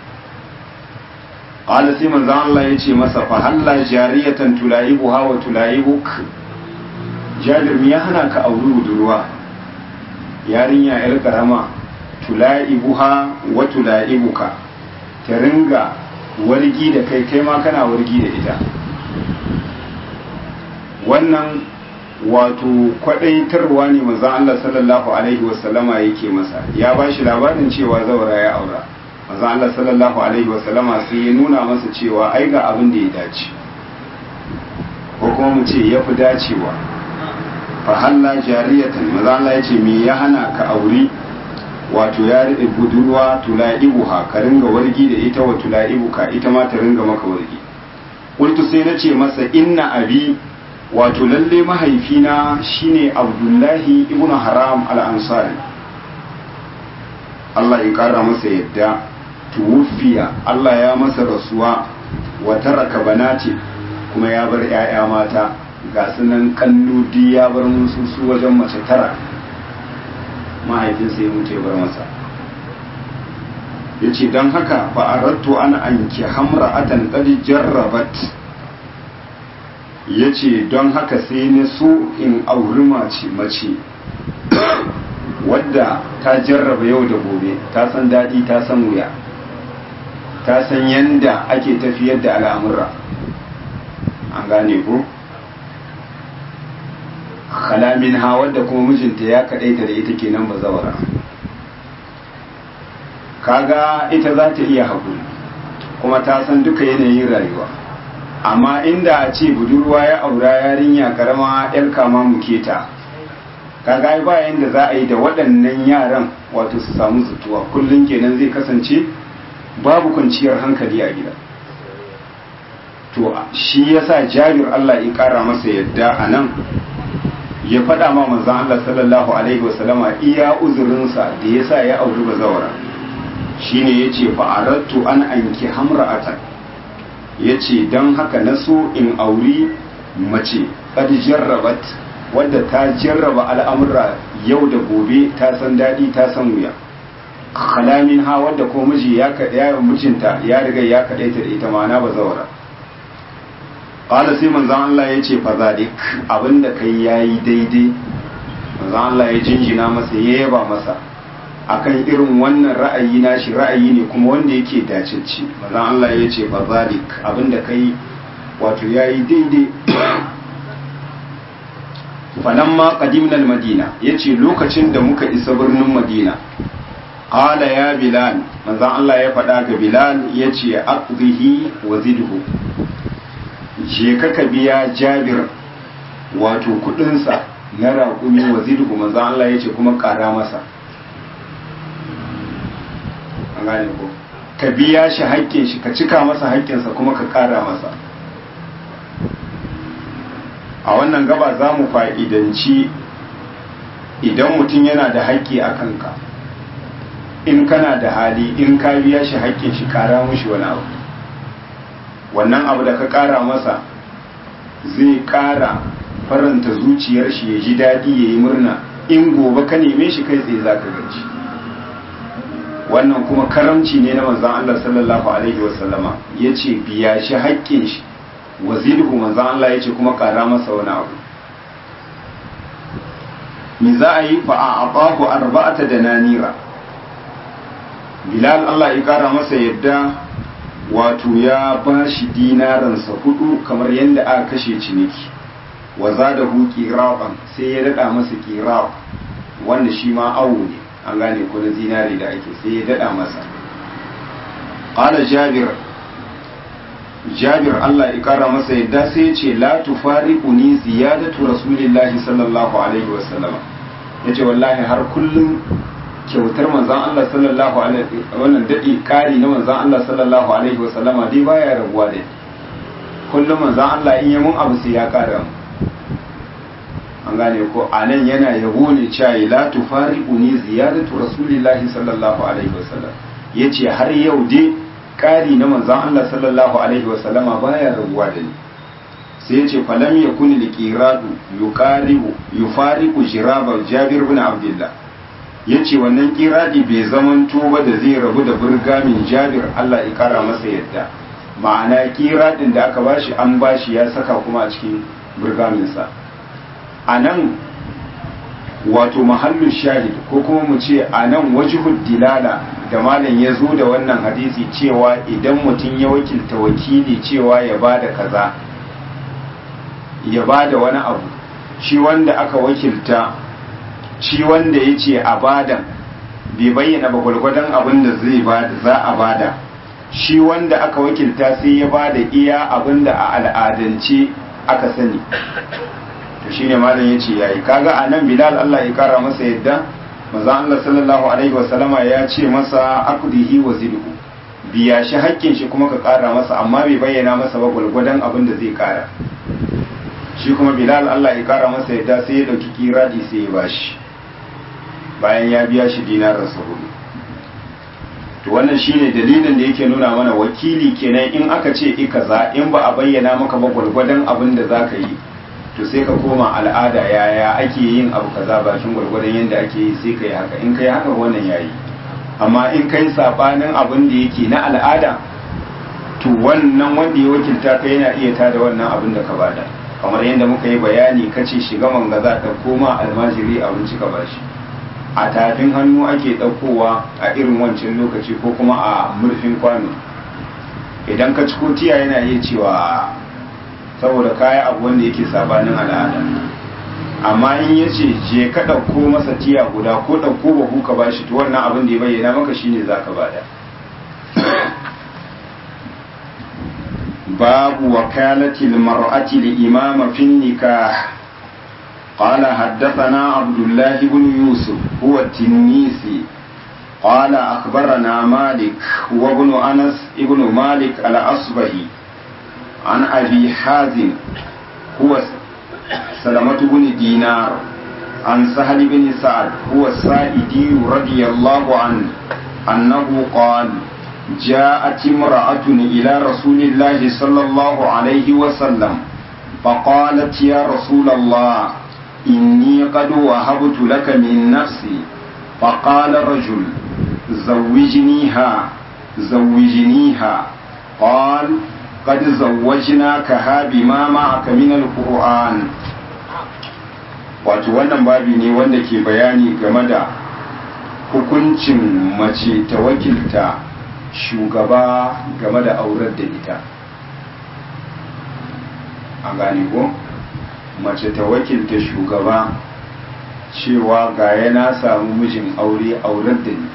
qala sai manzo Allah yace masa fa halla jariyatan tulaibuha wa tulaibuk jabir me ya hana ka auri budurwa yarinya yar karama tulaibuha wa tulaibuka ta ringa wargi da kai kai ma kana wargi da ita wannan wato kwadaitarwa ne manzon Allah sallallahu alaihi wasallama yake masa ya ba shi labarin cewa zaura ya aura manzon Allah sallallahu alaihi wasallama sai ya nuna masa cewa ai ga abin da ya dace ko kuma mu ce ya fi dacewa fa halla jariyatan manzon Allah ya ce me ya hana ka auri wato ya riɗe budurwa tula'ibuha ka ringa wargi da ita wa tula'ibuka ita ma ta ringa maka wargi qultu sai na ce masa inna abi wato lalle mahaifina shine abdullahi ibnu haram al-ansari Allah ya kara masa yadda tuwufiya Allah ya masa rasuwa wa taraka banati kuma ya bar 'ya'ya mata ga sunan kannudi ya bar musu su wajen mace tara mahaifinsa ya mutu ya bar masa ya ce don haka fa'arattu ana anki hamra atan ƙadi jarrabat ya ce don haka sai na so in auri mace mace wadda ta jarraba yau da gobe ta san daɗi ta san wuya ta san yanda ake tafiyar da al'amura an gane ko kalamin ha wadda kuma mijinta ya kaɗaita da ita kenan ba zawara kaga ita za ta iya haƙuri kuma ta san duka yanayin rayuwa amma inda a ce budurwa ya aura yarinya karama yar kama muke ta kaga ba yanda za a yi da waɗannan yaran wato su samu zutuwa kullum kenan zai kasance babu kwanciyar hankali a gida to shi yasa jabir Allah ya kara masa yadda a nan ya faɗa ma manzon Allah sallallahu alaihi wasallama iya uzurinsa da yasa ya auri bazawara shine yace fa aradtu an anki hamra'atan yace dan haka na so in auri mace qad jarrabat wadda ta jarraba al'amura yau da gobe ta san daɗi ta san wuya kalamin ha wadda ko miji ya kaɗaya mijinta ya riga ya kaɗaita da ita ma'ana ba zawara ƙala sai manzan Allah ya ce fa zadik abinda kai ya yi daidai manzan Allah ya jinjina masa ya yaba masa akan irin wannan ra'ayi na shi ra'ayi ne kuma wanda yake dacecci manzan Allah ya ce fa zadik abinda kai wato ya yi daidai falamma qadimna al-madina yace lokacin da muka isa birnin madina qala ya bilal manzon Allah ya faɗa ga bilal yace aqdihi wa zidhu je ka ka biya jabir wato kudin sa na raƙumi wa zidhu manzon Allah yace kuma ƙara masa an gane ko ka biya shi haƙƙin shi ka cika masa haƙƙinsa kuma ka ƙara masa a wannan gaba za mu fa'idanci idan mutum yana da haƙƙi a kanka in kana da hali in ka biya shi haƙƙin shi ƙara mushi wani abu wannan abu da ka ƙara masa zai ƙara faranta zuciyar shi ya ji daɗi ya yi murna in gobe ka neme shi kai tsaye za ka gaji wannan kuma karamci ne na manzan Allah sallallahu alaihi wasallama ya ce biya shi haƙƙin shi wazirhu manzan Allah ya ce kuma ƙara masa wani abu mi za a yi fa a abahu arba'ata da nanira bilal Allah ya ƙara masa yadda wato ya ba shi dinaransa hudu kamar yadda aka kashe ciniki wa za da hu ƙiraɓan sai ya daɗa masa ƙiraɓ wanda shi ma awo ne an gane ko na zinare da ake sai ya daɗa masa ƙala jabir jabir Allah ya kara masa yadda sai ya ce la tufariquni ziyadatu rasulillahi sallallahu alaihi wa sallam yace wallahi har kullum kyautar manzon Allah sallallahu alaihi wannan dadi kari na manzon Allah sallallahu alaihi wa sallama dai baya rabuwa da kullum manzon Allah in yi mun abu sai ya kara mu an gane ko anan yana yabo ne cewa la tufariquni ziyadatu rasulillahi sallallahu alaihi wa sallam yace har yau dai ƙari na manzan Allah sallallahu Alaihi wasallama baya rabuwa da ni sai ya ce falam ya kuni liƙiradu yufariku jiraba jabir bin abdullah ya ce wannan ƙiradi bai zaman tuba da zai rabu da burgamin jabir Allah ya ƙara masa yadda ma'ana ƙiradin da aka bashi an bashi ya saka kuma a cikin burgaminsa a nan wato mahallin shahid ko kuma mu ce a nan wajihud dilala da malam ya zo da wannan hadisi cewa idan mutum ya wakilta wakili cewa ya ba da kaza ya ba da wani abu shi wanda aka wakilta shi wanda ya ce a bada bai bayyana ba gwalgwadon abin da zai bada za a bada shi wanda aka wakilta sai ya bada iya abin da a al'adance aka sani to shine malam ya ce yayi kaga a nan bilal Allah ya kara masa yadda manzo Allah sallallahu alaihi wasallama ya ce masa aqdihi wa zidhu biya shi hakkin shi kuma ka kara masa amma bai bayyana masa ba gulgudan abin da zai kara shi kuma bilal Allah ya kara masa yadda sai ya dauki kiradi sai ya bashi bayan ya biya shi dinarin sa hudu to wannan shine dalilin da yake nuna mana wakili kenan in aka ce i kaza in ba a bayyana maka ba gulgudan abin da zaka yi to sai ka koma al'ada yaya ake yin abu kaza bakin gwargwadon yadda ake yi sai ka yi haka in ka yi haka wannan yayi amma in kai sabanin abin da yake na al'ada to wannan wanda ya wakilta ka yana iya tada wannan abin da ka bada kamar yadda muka yi bayani kace shiga manga za ka koma almajiri abinci ka bashi a tafin hannu ake ɗaukowa a irin wancan lokaci ko kuma a murfin kwano idan ka ciko tiya yana iya cewa saboda kaya abu wanda yake sabanin al'ada amma in ya ce je ka ɗauko masa tiya guda ko ɗauko bahu ka bashi to wannan abin da ya bayyana maka shine za ka bada babu wakalatil mar'ati li imama fi nikah قال حدثنا عبد الله بن يوسف هو التنيسي قال أخبرنا مالك وابن أنس ابن مالك الأصبهي عن أبي حازم هو سلمة بن دينار عن سهل بن سعد هو السائدي رضي الله عنه أنه قال جاءت امرأة إلى رسول الله صلى الله عليه وسلم فقالت يا رسول الله إني قد وهبت لك من نفسي فقال الرجل زوجنيها زوجنيها قال قد زوجناكها بما معك من القرآن wato wannan babi ne wanda ke bayani game da hukuncin mace ta wakilta shugaba game da aurar da ita an gane ko mace ta wakilta shugaba cewa ga yana samu mijin aure aurar da ni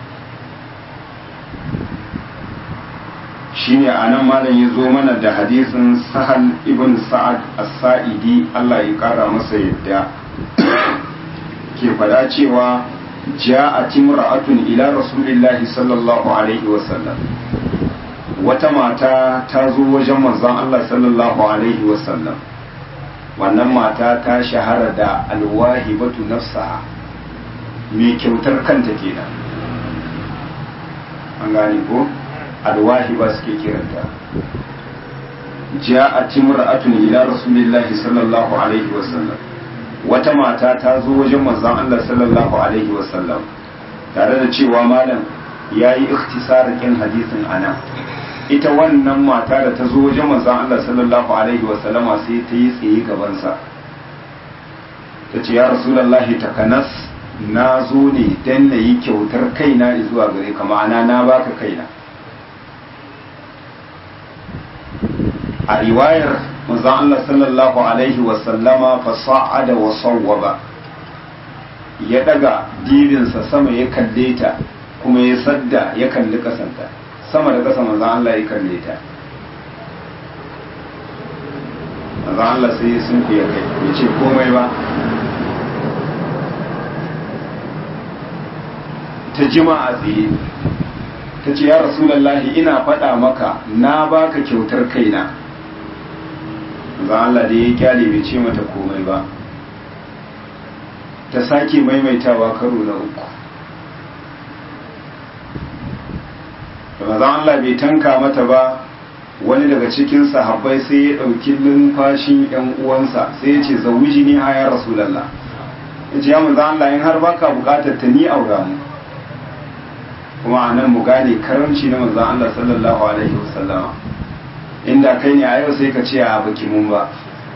shine a nan malam ya zo mana da hadisin sahal ibn sa'ad as-sa'idi Allah ya kara masa yadda ke faɗa cewa ja'at imra'atun ila rasulillahi sallallahu alaihi wasallam wata mata ta zo wajen manzon Allah sallallahu alaihi wasallam wannan mata ta shahara da alwahibatu nafsaha mai kyautar kanta kenan an gane ko alwahiba suke kiranta ja'at imra'atun ila rasulillahi sallallahu alaihi wasallam wata mata ta zo wajen manzon Allah sallallahu alaihi wasallam tare da cewa malam yayi ikhtisarin kin hadisin ana ita wannan mata da ta zo wajen manzon Allah sallallahu alaihi wasallama sai ta yi tsaye gabansa ta ce ya rasulullahi takanas na zo ne dan na yi kyautar kaina zuwa gare ka ma'ana na baka kaina a riwayar manzon Allah sallallahu alaihi wasallama fa sa'ada wa sawwaba ya daga dibinsa sama ya kalle ta kuma ya sadda ya kalli kasanta sama da kasa manzon Allah ya kalle ta manzon Allah sai ya sunku ya kai ya ce komai ba ta jima a tsaye ta ce ya rasulallahi ina faɗa maka na baka kyautar kaina ba Allah da ya kyale bai ce mata komai ba ta sake maimaitawa karo na uku da mazan Allah bai tanka mata ba wani daga cikin sahabbai sai ya ɗauki numfashin ‘yan uwansa sai ya ce zawiji ni a ya rasulallah ya ce ya mazan Allah in har baka bukatar ta ni aura mu kuma a nan mu gane karamci na mazan Allah sallallahu alaihi wasallama inda kai ne a yau sai ka ce a baki mun ba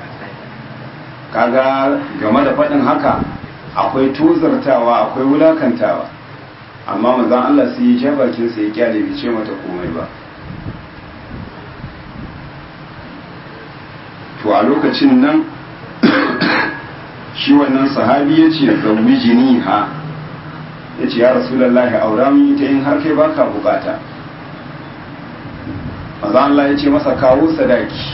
kaga game da faɗin haka akwai tuzartawa akwai wulakantawa amma manzon Allah sai ya ja bakin sa ya kyale bai ce mata komai ba to a lokacin nan shi wannan sahabi ya ce zawwijini ha ya ce ya rasulullahi aura min ita in har kai baka bukata maza Allah ya ce masa kawo sadaki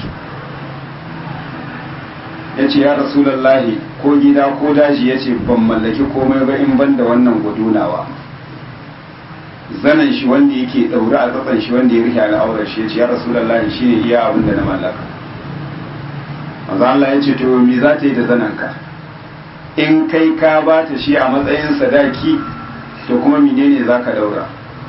ya ce ya rasulallahi ko gida ko daji ya ce ban mallaki komai ba in ban da wannan gudunawa zanen shi wanda yake ɗaure a tsatsan shi wanda ya rike al'aurar shi ya ce ya rasulallahi shi ne iya abin da na mallaka maza Allah ya ce to me za ta yi da zanenka in kai ka ba ta shi a matsayin sadaki to kuma menene za ka ɗaura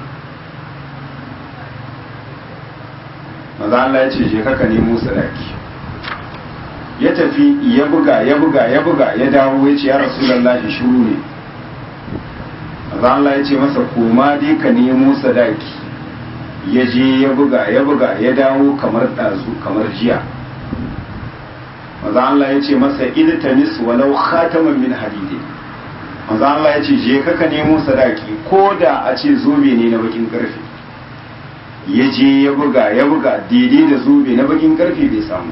maza Allah ya ce je ka nemo sadaki ya tafi ya buga ya buga ya buga ya dawo ya ce ya rasulullahi shuru ne maza Allah ya ce masa koma dai ka nemo sadaki ya je ya buga ya buga ya dawo kamar ɗazu kamar jiya maza Allah ya ce masa iltamis walau khataman min hadidi manzo Allah ya ce je ka ka nemo sadaki ko da a ce zobe ne na bakin karfe ya je ya buga ya buga daidai da zobe na bakin karfe bai samu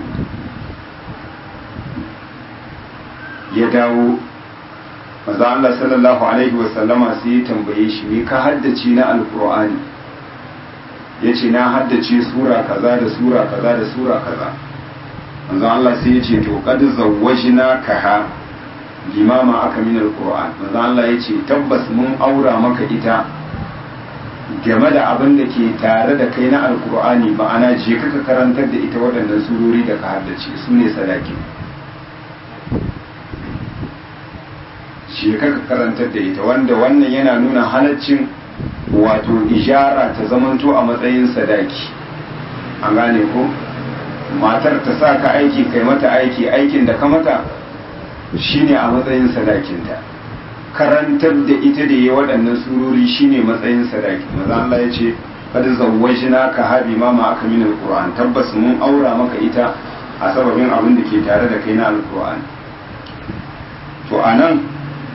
ya dawo manzo Allah sallallahu alaihi wasallama sai ya tambaye shi me ka haddace na alqur'ani yace na haddace sura kaza da sura kaza da sura kaza manzo Allah sai ya ce to qad zawwajna kaha limama aka min alquran manzo Allah ya ce tabbas mun aura maka ita game da abin da ke tare da kai na alkur'ani ma'ana je ka karantar da ita waɗannan surori da ka haddace su ne sadaki je ka karantar da ita wanda wannan yana nuna halaccin wato ijara ta zamanto a matsayin sadaki an gane ko matar ta sa ka aiki kai mata aiki aikin da ka mata shine a matsayin sadakinta karantar da ita da ya waɗannan surori shine matsayin sadaki maza Allah ya ce kada zawwajina ka habi ma ma aka min alquran tabbas mun aura maka ita a sababin abin da ke tare da kai na alquran to anan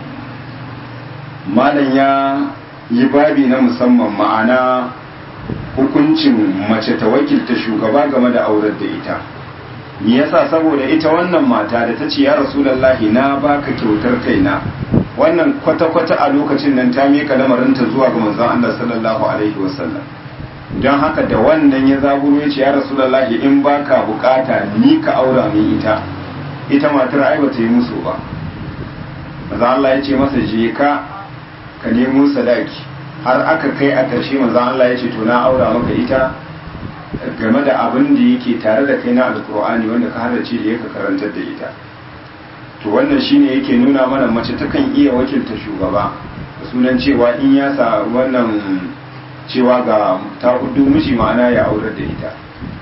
malam ya yi babi na musamman ma'ana hukuncin mace ta wakilta shugaba game da aurar da ita me yasa saboda ita wannan mata da ta ce ya rasulullahi na baka kyautar kaina wannan kwata-kwata a lokacin nan ta miƙa lamarinta zuwa ga manzon Allah sallallahu alaihi wasallam don haka da wannan ya zaburo ya ce ya rasulullahi in baka bukata ni ka aura min ita ita matar ai bata yi musu ba manzon Allah ya ce masa je ka ka nemo sadaki har aka kai a ƙarshe manzon Allah ya ce to na aura maka ita game da abin da yake tare da kai na alkur'ani wanda ka halarci da yake karantar da ita to wannan shine yake nuna mana mace takan iya wakilta shugaba da sunan cewa in ya sa wannan cewa ga ta hudu miji ma'ana ya aurar da ita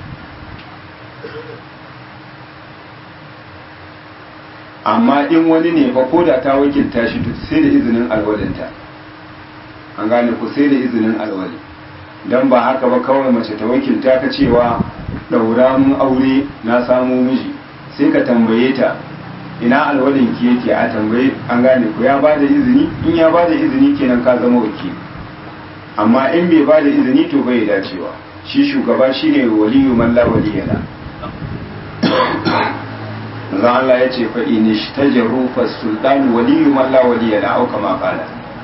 amma in wani ne fa ko da ta wakilta shi sai da izinin alwalinta an gane ku sai da izinin alwali don ba haka ba kawai mace ta wakilta ka cewa ɗaura mun aure na samu miji sai ka tambaye ta ina alwalin ki yake a tambaye an gane ku ya ba da izini in ya ba da izini kenan ka zama wakili amma in bai ba da izini to bai dacewa shi shugaba shine waliyu man la waliyala zan Allah ya ce fa in ishtajaru fa sultan waliyu man la waliyala au kama qala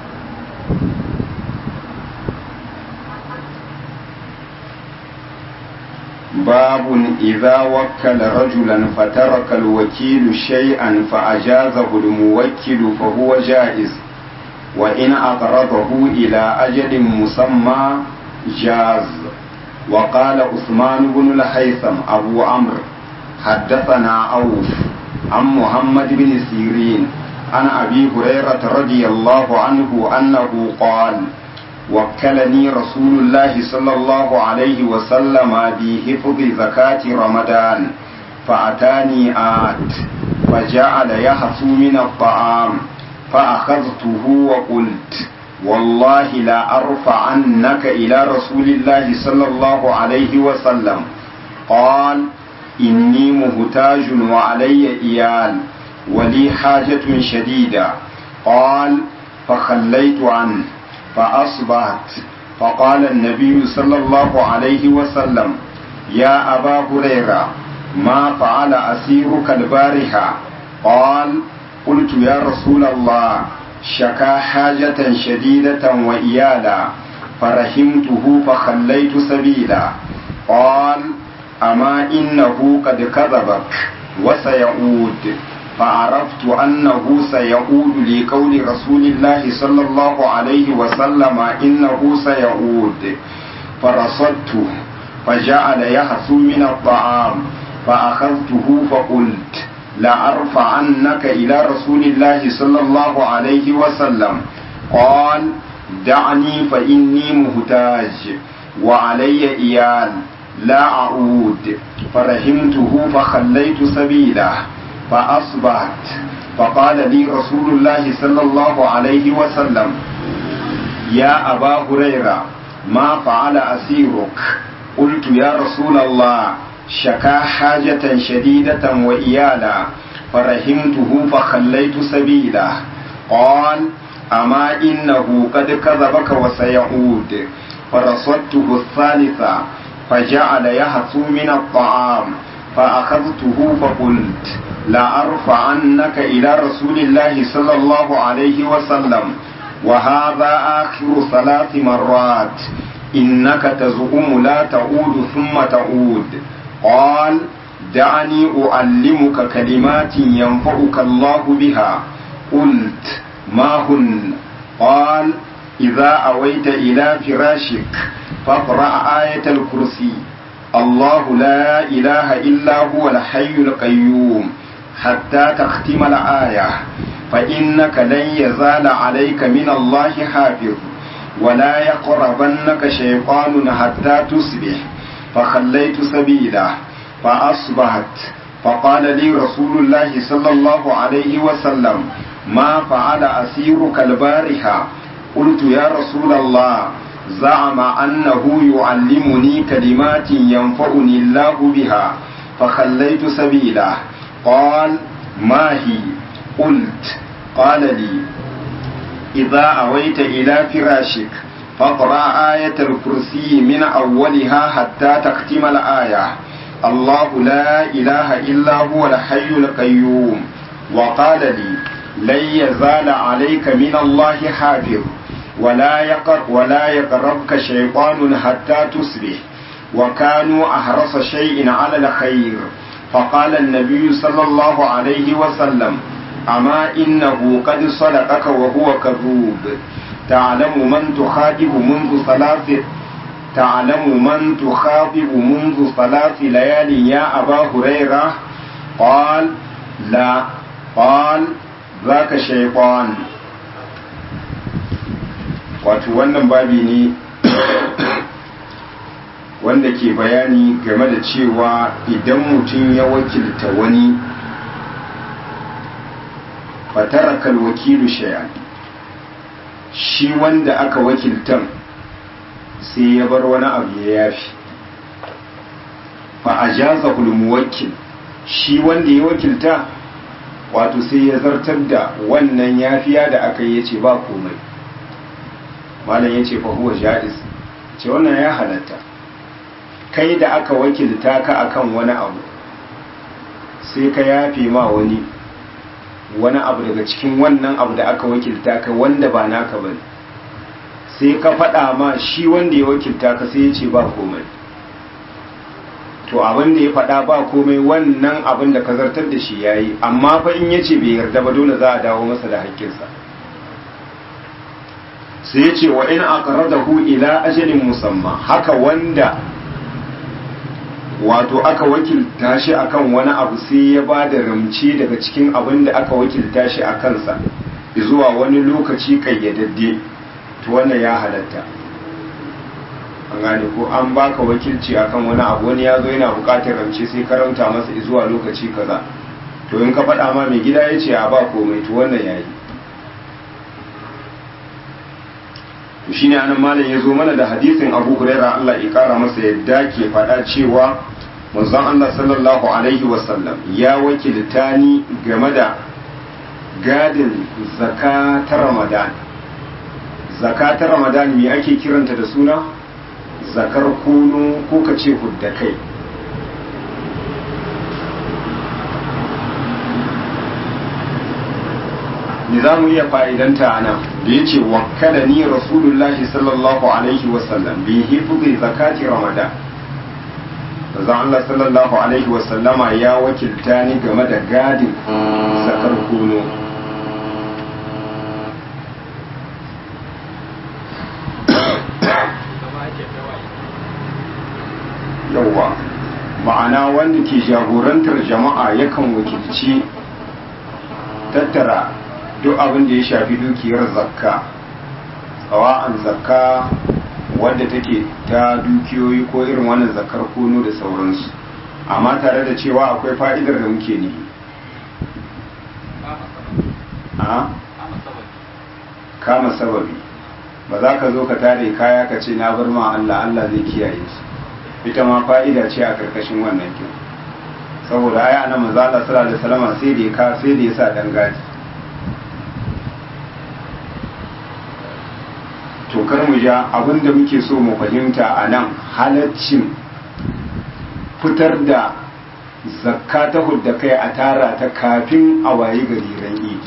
باب إذا وكل رجلا فترك الوكيل شيئا فأجازه الموكل فهو جائز وإن أقرضه إلى أجل مسمى جاز وقال عثمان بن الهيثم أبو عمرو حدثنا أوف عن محمد بن سيرين عن أبي هريرة رضي الله عنه أنه قال وكلني رسول الله صلى الله عليه وسلم بحفظ زكاة رمضان فأتاني آت فجعل يحث من الطعام فأخذته وقلت والله لا أرفعنك إلى رسول الله صلى الله عليه وسلم قال إني مهتاج وعلي إيال ولي حاجة شديدة قال فخليت عنه فأصبحت فقال النبي صلى الله عليه وسلم يا أبا هريرة ما فعل أسيرك البارحة قال قلت يا رسول الله شكا حاجة شديدة وإيالا فرحمته فخليت سبيلا قال أما إنه قد كذبك وسيعود فعرفت أنه سيعود لقول رسول الله صلى الله عليه وسلم إنه سيعود فرصدته فجعل يحث من الطعام فأخذته فقلت لأرفعنك إلى رسول الله صلى الله عليه وسلم قال دعني فإني مهتاج وعلي إيال لا أعود فرحمته فخليت سبيله فأصبحت فقال لي رسول الله صلى الله عليه وسلم يا أبا هريرة ما فعل أسيرك قلت يا رسول الله شكا حاجة شديدة وإيالا فرحمته فخليت سبيله قال أما إنه قد كذبك وسيعود فرصدته الثالثة فجعل يهثو من الطعام فأخذته فقلت لأرفعنك إلى رسول الله صلى الله عليه وسلم وهذا آخر ثلاث مرات إنك تزعم لا تعود ثم تعود قال دعني أعلمك كلمات ينفعك الله بها قلت ما هن قال إذا أويت إلى فراشك فاقرأ آية الكرسي الله لا إله إلا هو الحي القيوم حتى تختم الآية فإنك لن يزال عليك من الله حافظ ولا يقربنك شيطان حتى تصبح فخليت سبيله فأصبحت فقال لي رسول الله صلى الله عليه وسلم ما فعل أسيرك البارحة قلت يا رسول الله زعم أنه يعلمني كلمات ينفعني الله بها فخليت سبيله قال ما هي قلت قال لي إذا أويت إلى فراشك فاقرأ آية الكرسي من أولها حتى تختم الآية الله لا إله إلا هو الحي القيوم وقال لي لن يزال عليك من الله حافظ ولا يقر ولا يقربك شيطان حتى تصبح وكانوا أحرص شيء على الخير فقال النبي صلى الله عليه وسلم أما إنه قد صدقك وهو كذوب تعلم من تخاطب منذ ثلاث تعلم من تخاطب منذ ثلاث ليال يا أبا هريرة قال لا قال ذاك شيطان wato wannan babi ne wanda ke bayani game da cewa idan mutum ya wakilta wani fatarakal wakilu shay'an shi wanda aka wakiltan sai ya bar wani abu ya yafi fa ajaza muwakkil shi wanda ya wakilta wato sai ya zartar da wannan yafiya da aka yi ce ba komai malam ya ce fa huwa ja'iz ce wannan ya halatta kai da aka wakilta ka akan wani abu sai ka yafe ma wani wani abu daga cikin wannan abu da aka wakilta ka wanda ba naka bane sai ka faɗa ma shi wanda ya wakilta ka sai ya ce ba komai to abin da ya faɗa ba komai wannan abin da ka zartar da shi yayi amma fa in ya ce bai yarda ba dole za a dawo masa da haƙƙinsa sai ya ce wa in aqradahu ila ajalin musamma haka wanda wato aka wakilta shi akan wani abu sai ya ba da ramce daga cikin abin da aka wakilta shi a kansa zuwa wani lokaci kayyadadde to wannan ya halatta an gane ko an baka wakilci akan wani abu wani ya zo yana bukatar ramce sai karanta masa zuwa lokaci kaza to in ka faɗa ma mai gida ya ce a ba komai to wannan ya yi to shine anan malam ya zo mana da hadisin abu huraira Allah ya kara masa yadda ke faɗa cewa manzon Allah sallallahu alaihi wasallam ya wakilta ni game da gadin zakatar ramadan zakatar ramadan me ake kiranta da suna zakar kunu ko ka ce hudda kai ni za mu iya fa'idanta a nan da ya ce wakala ni rasulullahi sallallahu alaihi wasallam bi hifuzi zakati ramadan zan Allah sallallahu alaihi wasallama ya wakilta ni game da gadin zakar kuno yauwa ma'ana wanda ke jagorantar jama'a yakan wakilci tattara duk abin da ya shafi dukiyar zakka tsawa'an zakka wadda take ta dukiyoyi ko irin wannan zakkar kono da sauransu amma tare da cewa akwai fa'idar da muke ne a kama sababi ba za ka zo ka tare kaya ka ce na bar ma Allah Allah zai kiyaye su ita ma fa'ida ce a karkashin wannan kin saboda ai ana manzo Allah sallallahu alaihi wasallam sai da ka sai da ya sa dan gadi to kar mu ja abinda muke so mu fahimta a nan halaccin fitar da zakka ta hudda kai a tara ta kafin a waye gari ran idi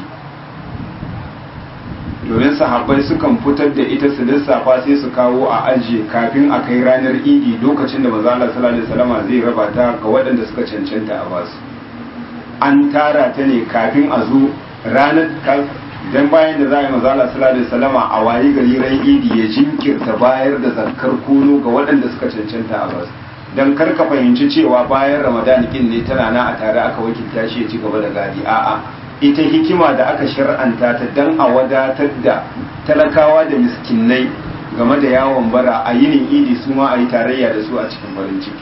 domin sahabbai sukan fitar da ita su lissafa sai su kawo a ajiye kafin a kai ranar idi lokacin da maza Allah sallallahu alaihi wasallam zai raba ta ga waɗanda suka cancanta a basu an tara ta ne kafin a zo ranar dan bayan da za a yi maza Allah sallallahu alaihi wasallam a waye gari ran idi ya jinkirta bayar da zakkar kono ga waɗanda suka cancanta a basu dan kar ka fahimci cewa bayan ramadan kin ne tana na a tare aka wakilta shi ya ci gaba da gadi a'a ita hikima da aka shar'anta ta dan a wadatar da talakawa da miskinai game da yawon bara a yinin idi su ma a yi tarayya da su a cikin farin ciki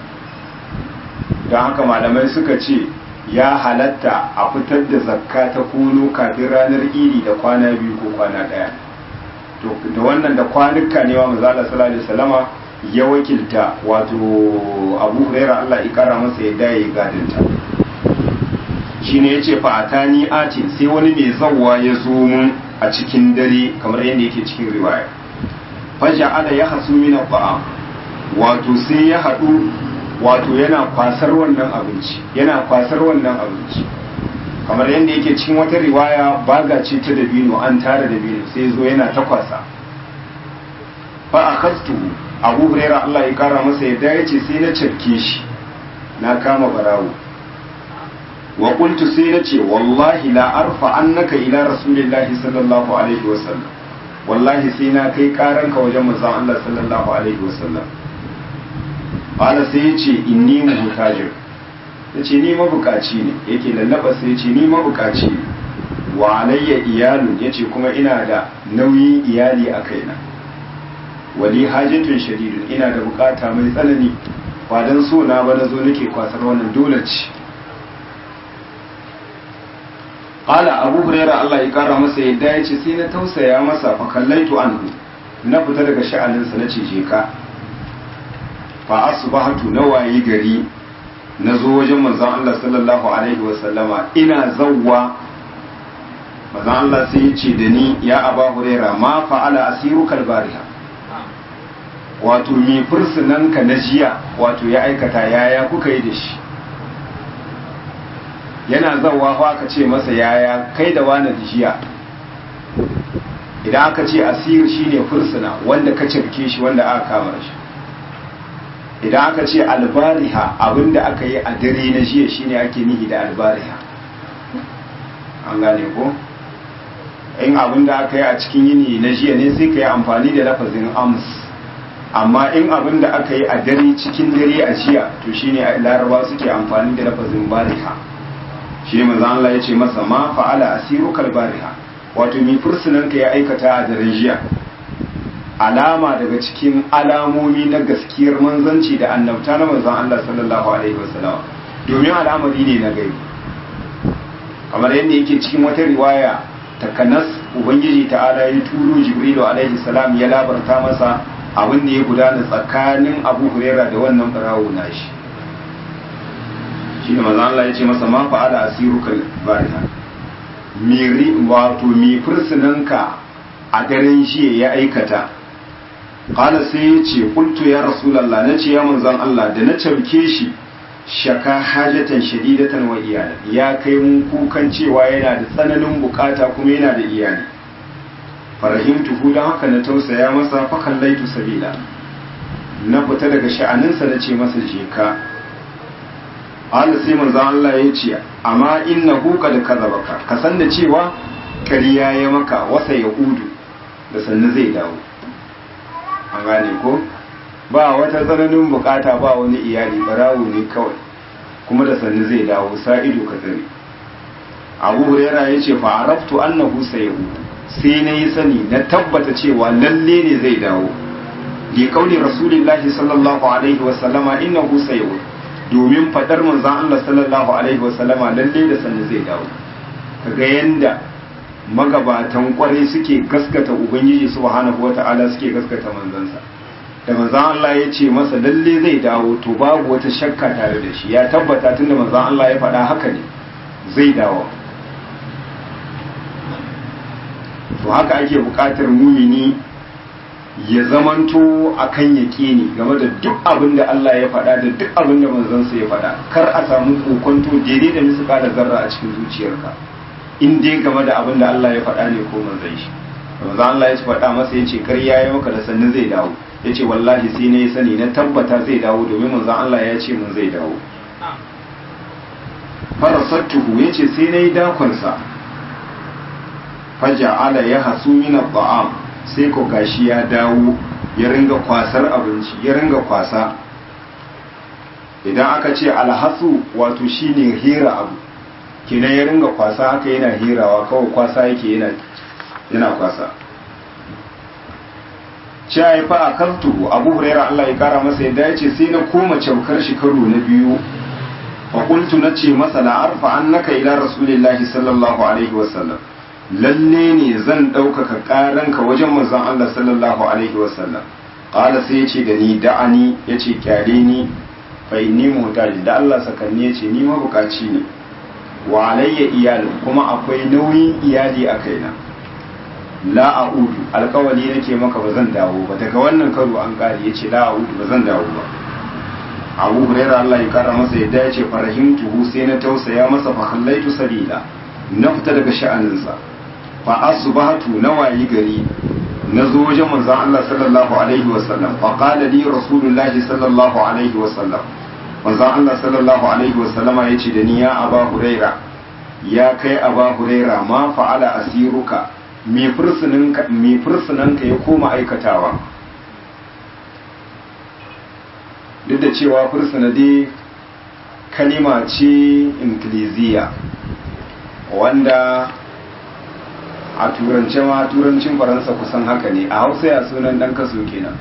don haka malamai suka ce ya halatta a fitar da zakka ta kuno kafin ranar idi da kwana biyu ko kwana ɗaya to da wannan da kwanuka ne wa mazala sallallahu alaihi wasallama ya wakilta wato abu huraira Allah ya kara masa yadda ya yi gadinta shi ne ya ce fa'atani atin sai wani mai zawwa ya zo mun a cikin dare kamar yadda yake cikin riwaya faja ala ya hasu mina ba'a wato sai ya haɗu wato yana kwasar wannan abinci yana kwasar wannan abinci kamar yadda yake cikin wata riwaya baga ce ta dabino an tara dabino sai zo yana ta kwasa fa akastu abu huraira Allah ya kara masa yadda ya ce sai na cafke shi na kama barawo wa qultu sai na ce wallahi la arfa annaka ila rasulillahi sallallahu alaihi wasallam wallahi sai na kai karanka wajen manzon Allah sallallahu alaihi wasallam qala sai ya ce inni muhtajir ya ce ni mabukaci ne yake lallaba sai ya ce ni mabukaci ne wa alayya iyalun ya ce kuma ina da nauyin iyali a kaina wali hajjatun shadidun ina da bukata mai tsanani ba don so na ba na zo nake kwasar wannan dole ce qala abu huraira Allah ya kara masa yadda ya ce sai na tausaya masa fa kallaitu anhu na fita daga sha'aninsa na ce je ka fa asbahatu na wayi gari na zo wajen manzon Allah sallallahu alaihi wa sallama ina zawwa manzon Allah sai ya ce da ni ya aba huraira ma fa'ala asiruka albariha wato mi fursunanka na jiya wato ya aikata yaya kuka yi da shi yana zawa ko aka ce masa yaya kai da wani jiya idan aka ce asir shine fursuna wanda ka cirke shi wanda aka kama shi idan aka ce albariha abinda aka yi a dare na jiya shine ake nihi da albariha an gane ko in abinda aka yi a cikin yini na jiya ne sai ka yi amfani da lafazin ams amma in abin da aka yi a dare cikin dare a jiya to shine laraba suke amfani da lafazin bariha shi ne manzo Allah ya ce masa ma fa'ala asirukal bariha wato mi fursunan ka ya aikata a daren jiya alama daga cikin alamomi na gaskiyar manzanci da annabta na manzon Allah sallallahu alaihi wasallam domin al'amari ne na gaibi kamar yadda yake cikin wata riwaya takanas ubangiji ta'ala ya turo jibrilu alaihi salam ya labarta masa abin da ya gudana tsakanin abu huraira da wannan barawo nashi shi ne maza Allah ya ce masa ma fa'ala asiruka bariha miri wato mi fursunanka a daren shi ya aikata qala sai ya ce qultu ya rasulullah na ce ya manzon Allah da na cabke shi shaka hajatan shadidatan wa iyali ya kai mun kukan cewa yana da tsananin bukata kuma yana da iyali farahimtuhu don haka na tausaya masa fakallaitu sabila na fita daga sha'aninsa na ce masa je ka Allah sai manzon Allah ya ce amma inna huka da kazabaka ka san da cewa kariya ya maka wasa ya udu da sannu zai dawo an gane ko ba wata tsananin bukata ba wani iyali barawo ne kawai kuma da sannu zai dawo sa ido ka tsare abu huraira ya ce fa araftu annahu sayudu sai na yi sani na tabbata cewa lalle ne zai dawo li kauli rasulillahi sallallahu alaihi wa sallama innahu sayudu domin fadar manzon Allah sallallahu alaihi wa sallama lalle da sannu zai dawo kaga yanda magabatan kwarai suke gaskata ubangiji subhanahu wata'ala suke gaskata manzansa da manzon Allah ya ce masa lalle zai dawo to babu wata shakka tare da shi ya tabbata tunda manzon Allah ya faɗa haka ne zai dawo to haka ake buƙatar mumini ya zamanto akan yaƙini game da duk abin da Allah ya faɗa da duk abin da manzansa ya faɗa kar a samu kokonto daidai da misu da zarra a cikin zuciyarka in dai game da abin da Allah ya faɗa ne ko manzan shi manzan Allah ya faɗa masa ya ce kar ya yi maka da sannu zai dawo ya ce wallahi sai na yi sani na tabbata zai dawo domin manzan Allah ya ce mun zai dawo farasattuhu ya ce sai na yi dakonsa faja'ala ya hasu mina ba'am sai ko gashi ya dawo ya ringa kwasar abinci ya ringa kwasa idan aka ce alhasu wato shine hira abu kenan ya ringa kwasa haka yana hirawa kawai kwasa yake yana yana kwasa ce ya fa a kantu abu huraira Allah ya kara masa yadda ya ce sai na koma caukar shi karo na biyu faƙultu na ce masa la'arfa an naka ila rasulillahi sallallahu alaihi wasallam lalle ne zan ɗaukaka ƙaranka wajen manzon Allah sallallahu alaihi wasallam ƙala sai ya ce da ni da'ani ya ce kyale ni fa inni muhtaji da Allah sakanni ya ce ni mabukaci ne wa alayya iyalin kuma akwai nauyin iyali a kaina la a'udu alƙawali nake maka ba zan dawo ba daga wannan karo an ƙare ya ce la a'udu ba zan dawo ba abu huraira Allah ya kara masa yadda ya ce farahimtuhu sai na tausaya masa fa khallaitu sabila na fita daga sha'aninsa fa asbahatu na wayi gari na zo wajen manzon Allah sallallahu alaihi wasallam fa qala li rasulullahi sallallahu alaihi wasallam manzon Allah sallallahu alaihi wasallama yace da ni ya aba huraira ya kai aba huraira ma fa'ala asiruka me fursuninka me fursunanka ya koma aikatawa duk da cewa fursuna dai kalima ce inkiliziya wanda a turance ma turancin faransa kusan haka ne a hausa ya sunan dan kaso kenan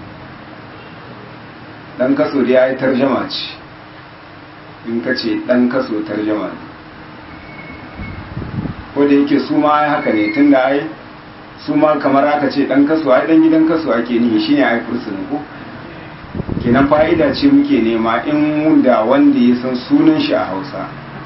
dan kaso da ya yi tarjama ce in ka ce dan kaso tarjama ne ko da yake su ma ai haka ne tun da ai su ma kamar aka ce dan kaso ai dan gidan kaso ake nihi shine ai fursuna ko kenan fa'ida ce muke nema in mun da wanda ya san sunan shi a hausa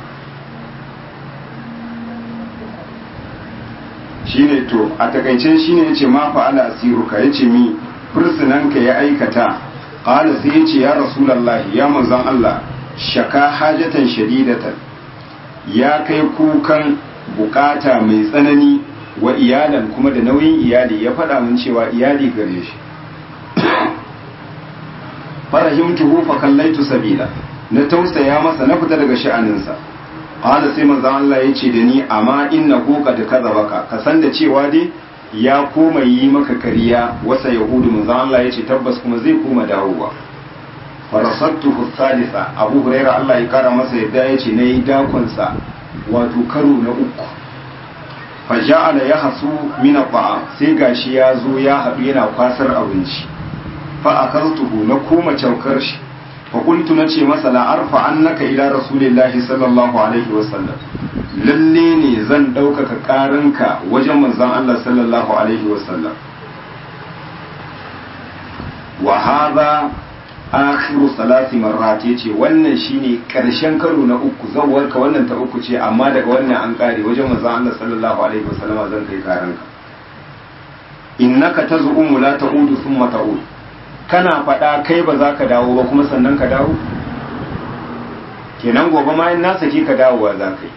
shine to a takaice shine yace ma fa'ala asiruka yace mi fursunanka ya aikata qala sai yace ya rasulullahi ya manzon Allah shaka hajatan shadidatan ya kai kukan bukata mai tsanani wa iyalan kuma da nauyin iyali ya faɗa mun cewa iyali gare shi farahimtuhu fa kallaitu sabila na tausaya masa na fita daga sha'aninsa qala sai manzon Allah yace da ni amma innahu qad kadzabaka ka san da cewa dai ya koma yi maka kariya wasa yahudu manzon Allah yace tabbas kuma zai koma dawowa farasattuhu thalitha abu huraira Allah ya kara masa yadda yace nayi dakon sa wato karo na uku faja'ala yahsu min al sai gashi ya zo ya haɗu yana kwasar abinci fa akartuhu na koma caukar shi fa qultu nace masa la arfa annaka ila rasulillahi sallallahu alaihi wasallam lalle ne zan ɗaukaka ƙaranka wajen manzon Allah sallallahu alaihi wasallam wa hadha akhiru salati marrat yace wannan shine karshen karo na uku zawwarka wannan ta uku ce amma daga wannan an kare wajen manzon Allah sallallahu alaihi wasallam zan kai karanka innaka tazumu la ta'udu thumma ta'ud kana faɗa kai ba za ka dawo ba kuma sannan ka dawo kenan gobe ma in na saki ka dawowa za ka yi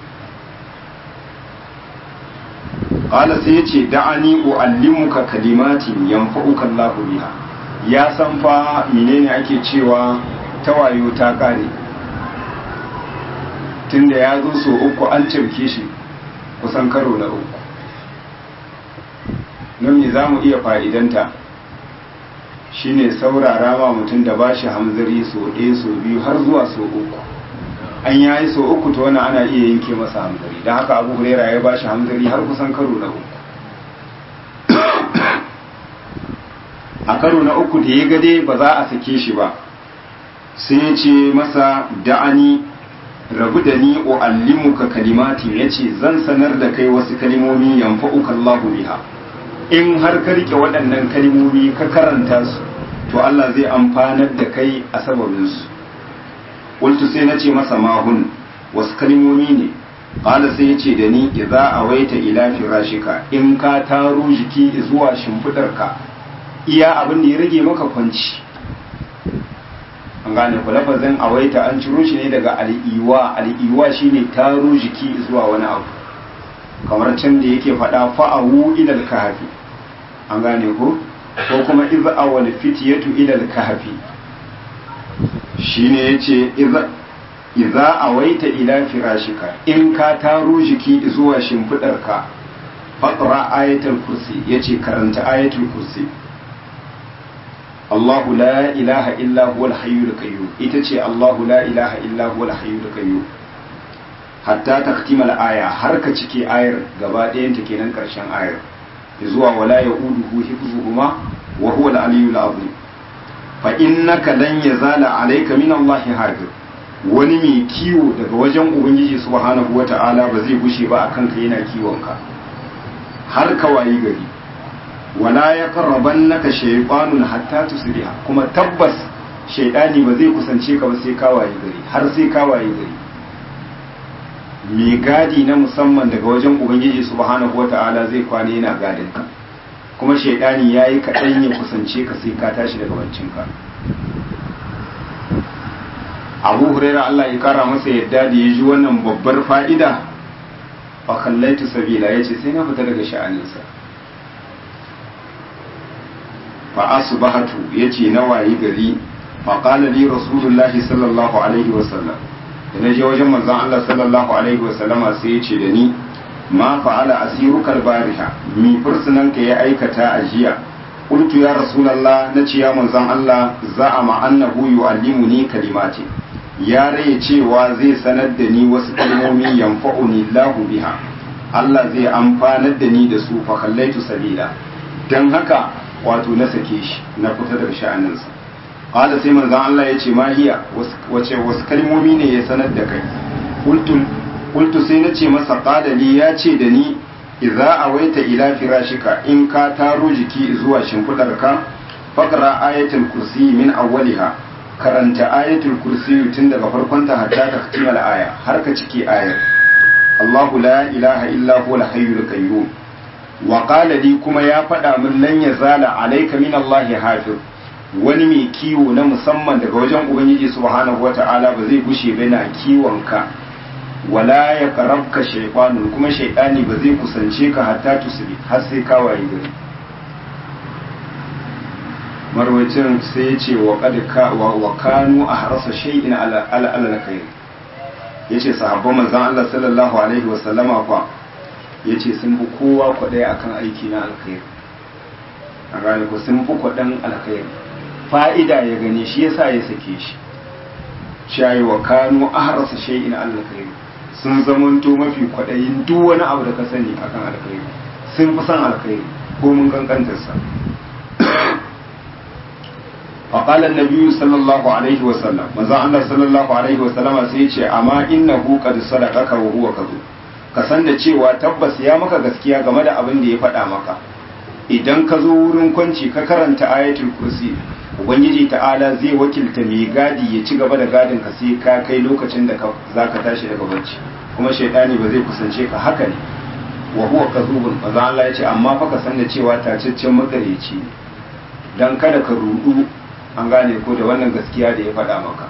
qala sai yace da'ani uallimuka kalimatin yanfa'uka Allahu biha ya san fa menene ake cewa tawayo ta kare tunda ya zo so uku an cimke shi kusan karo na uku nan me za mu iya fa'idanta shine saurara ma mutum da ba shi hamzari so ɗaya so biyu har zuwa so uku an yayi so uku to wani ana iya yanke masa hamzari don haka abu huraira ya ba shi hamzari har kusan karo na uku a karo na uku da ya gade ba za a sake shi ba sai ya ce masa da'ani rabu da ni o allimuka kalimati ya ce zan sanar da kai wasu kalimomi yanfa'uka Allahu biha in har ka rike waɗannan kalimomi ka karanta su to Allah zai amfanar da kai a sababinsu qultu sai na ce masa mahun wasu kalimomi ne qala sai ya ce da ni idza awaita ila firashika in ka taro jiki zuwa shimfidarka iya abin da ya rage maka kwanci an gane ku lafazin awaita an ciro shi ne daga al'iwa al'iwa shine taro jiki zuwa wani abu kamar can da yake faɗa fa'awu ilal kahafi an gane ku ko kuma iza awal fitiyatu ilal kahafi shine yace iza iza awaita ila firashika in ka taro jiki zuwa shimfidarka faqra ayatul kursi yace karanta ayatul kursi Allahu la ilaha illa huwal hayyul qayyum ita ce Allahu la ilaha illa huwal hayyul qayyum hatta taktimal aya har ka cike ayar gaba ɗayan ta kenan karshen ayar zuwa wala yauduhu hifzuhuma wa huwa al-aliyyul azim fa innaka lan yazala alayka min Allah hadir wani mai kiwo daga wajen ubangiji subhanahu wata'ala ba zai gushe ba akan ka yana kiwon ka har ka wayi gari wala ya karraban naka shaytanun hatta tusbiha kuma tabbas shaydani ba zai kusance ka ba sai ka wayi gari har sai ka wayi gari mai gadi na musamman daga wajen ubangiji subhanahu wata'ala zai kwana yana gadin ka kuma shaydani yayi kaɗan ya kusance ka sai ka tashi daga bancin ka abu huraira Allah ya kara masa yadda da ya ji wannan babbar fa'ida fa kallaitu sabila yace sai na fita daga sha'aninsa fa asbahatu yace na wayi gari fa qala li rasulullahi sallallahu alaihi wasallam da na je wajen manzon Allah sallallahu alaihi wasallama sai yace da ni ma fa'ala asiruka bariha mi fursunan ka ya aikata a jiya qultu ya rasulullah nace ya manzon Allah za'ama annahu yu'allimuni kalimati ya rai cewa zai sanar da ni wasu kalmomi yanfa'uni Allahu biha Allah zai amfanar da ni da su fa kallaitu sabila dan haka wato na sake shi na fita daga sha'aninsa qala sai manzon Allah ya ce ma hiya wace wasu kalmomi ne ya sanar da kai qultu qultu sai na ce masa qala li ya ce da ni idza awaita ila firashika in ka taro jiki zuwa shimfidarka faqra ayatul kursi min awwaliha karanta ayatul kursi tun daga farkon ta hatta ta katimal aya har ka ciki ayar Allahu la ilaha illa huwa al-hayyul qayyum wa qala li kuma ya faɗa min lan yazala alayka min Allah hafiz wani mai kiwo na musamman daga wajen ubangiji subhanahu wata'ala ba zai gushe ba na kiwon ka wala ya qarabka shaytanu kuma shaytani ba zai kusance ka hatta tusbi har sai ka waye gari marwacin sai ya ce wa kanu a harasa shay'in al'ala kai ya ce sahabban manzan Allah sallallahu alaihi wasallama kwa ya ce sun fi kowa kwaɗaya akan aiki na alkhairi a gane ku sun fi kwaɗan alkhairi fa'ida ya gani shi yasa ya sake shi shayi wa kanu a harasa shay'in alkhairi sun zamanto mafi kwaɗayin duk wani abu da ka sani akan alkhairi sun fi son alkhairi ko mun kankantarsa فقال النبي صلى الله عليه وسلم ماذا الله صلى الله عليه وسلم sai ce amma innahu qad sadaqaka wa huwa kadhub ka san da cewa tabbas ya maka gaskiya game da abin da ya faɗa maka idan ka zo wurin kwanci ka karanta ayatul kursi ubangiji ta'ala zai wakilta mai gadi ya ci gaba da gadin ka sai ka kai lokacin da zaka tashi daga bacci kuma shaidani ba zai kusance ka haka ne wa huwa kadhubun maza Allah ya ce amma fa ka san da cewa tacaccen makareci ne dan kada ka rudu an gane ko da wannan gaskiya da ya faɗa maka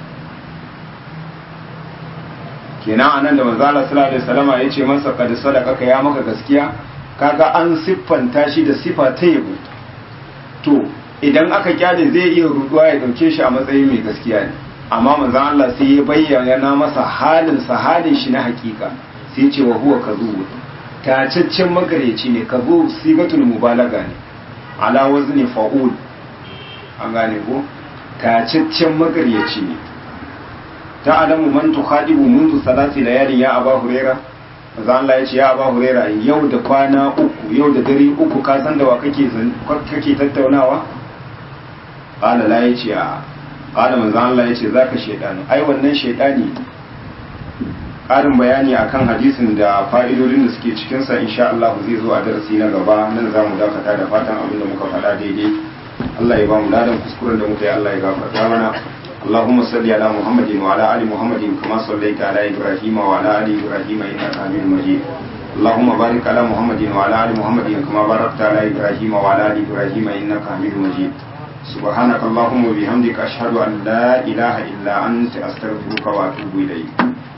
kenan anan da manzo Allah sallallahu alaihi wasallama yace masa kad sadaka ka ya maka gaskiya kaga an siffanta shi da sifa ta yabo to idan aka kyale zai iya ruduwa ya dauke shi a matsayin mai gaskiya ne amma manzo Allah sai ya bayyana masa halin sa halin shi na hakika sai ce wa huwa kazu tacaccen magareci ne kazu sigatul mubalaga ne ala wazni fa'ul an gane ko tacaccen magaryaci ne ta adamu man tukhadibu mundu salati layalin ya aba huraira manzo Allah ya ce ya aba huraira yau da kwana uku yau da dare uku ka san da wa kake kake tattaunawa qala la yace a qala manzo Allah ya ce zaka shedani ai wannan shedani ƙarin bayani akan hadisin da fa'idodin da suke cikinsa insha Allah zai zo a darasi na gaba nan za mu dakata da fatan abin da muka faɗa daidai Allah ya ba mu ladan kuskuren da muka yi Allah ya gafarta mana اللهم صل على محمد وعلى ال محمد كما صليت على ابراهيم وعلى ال ابراهيم انك حميد مجيد اللهم بارك على محمد وعلى ال محمد كما باركت على ابراهيم وعلى ال ابراهيم انك حميد مجيد سبحانك اللهم وبحمدك اشهد ان لا اله الا انت استغفرك واتوب اليك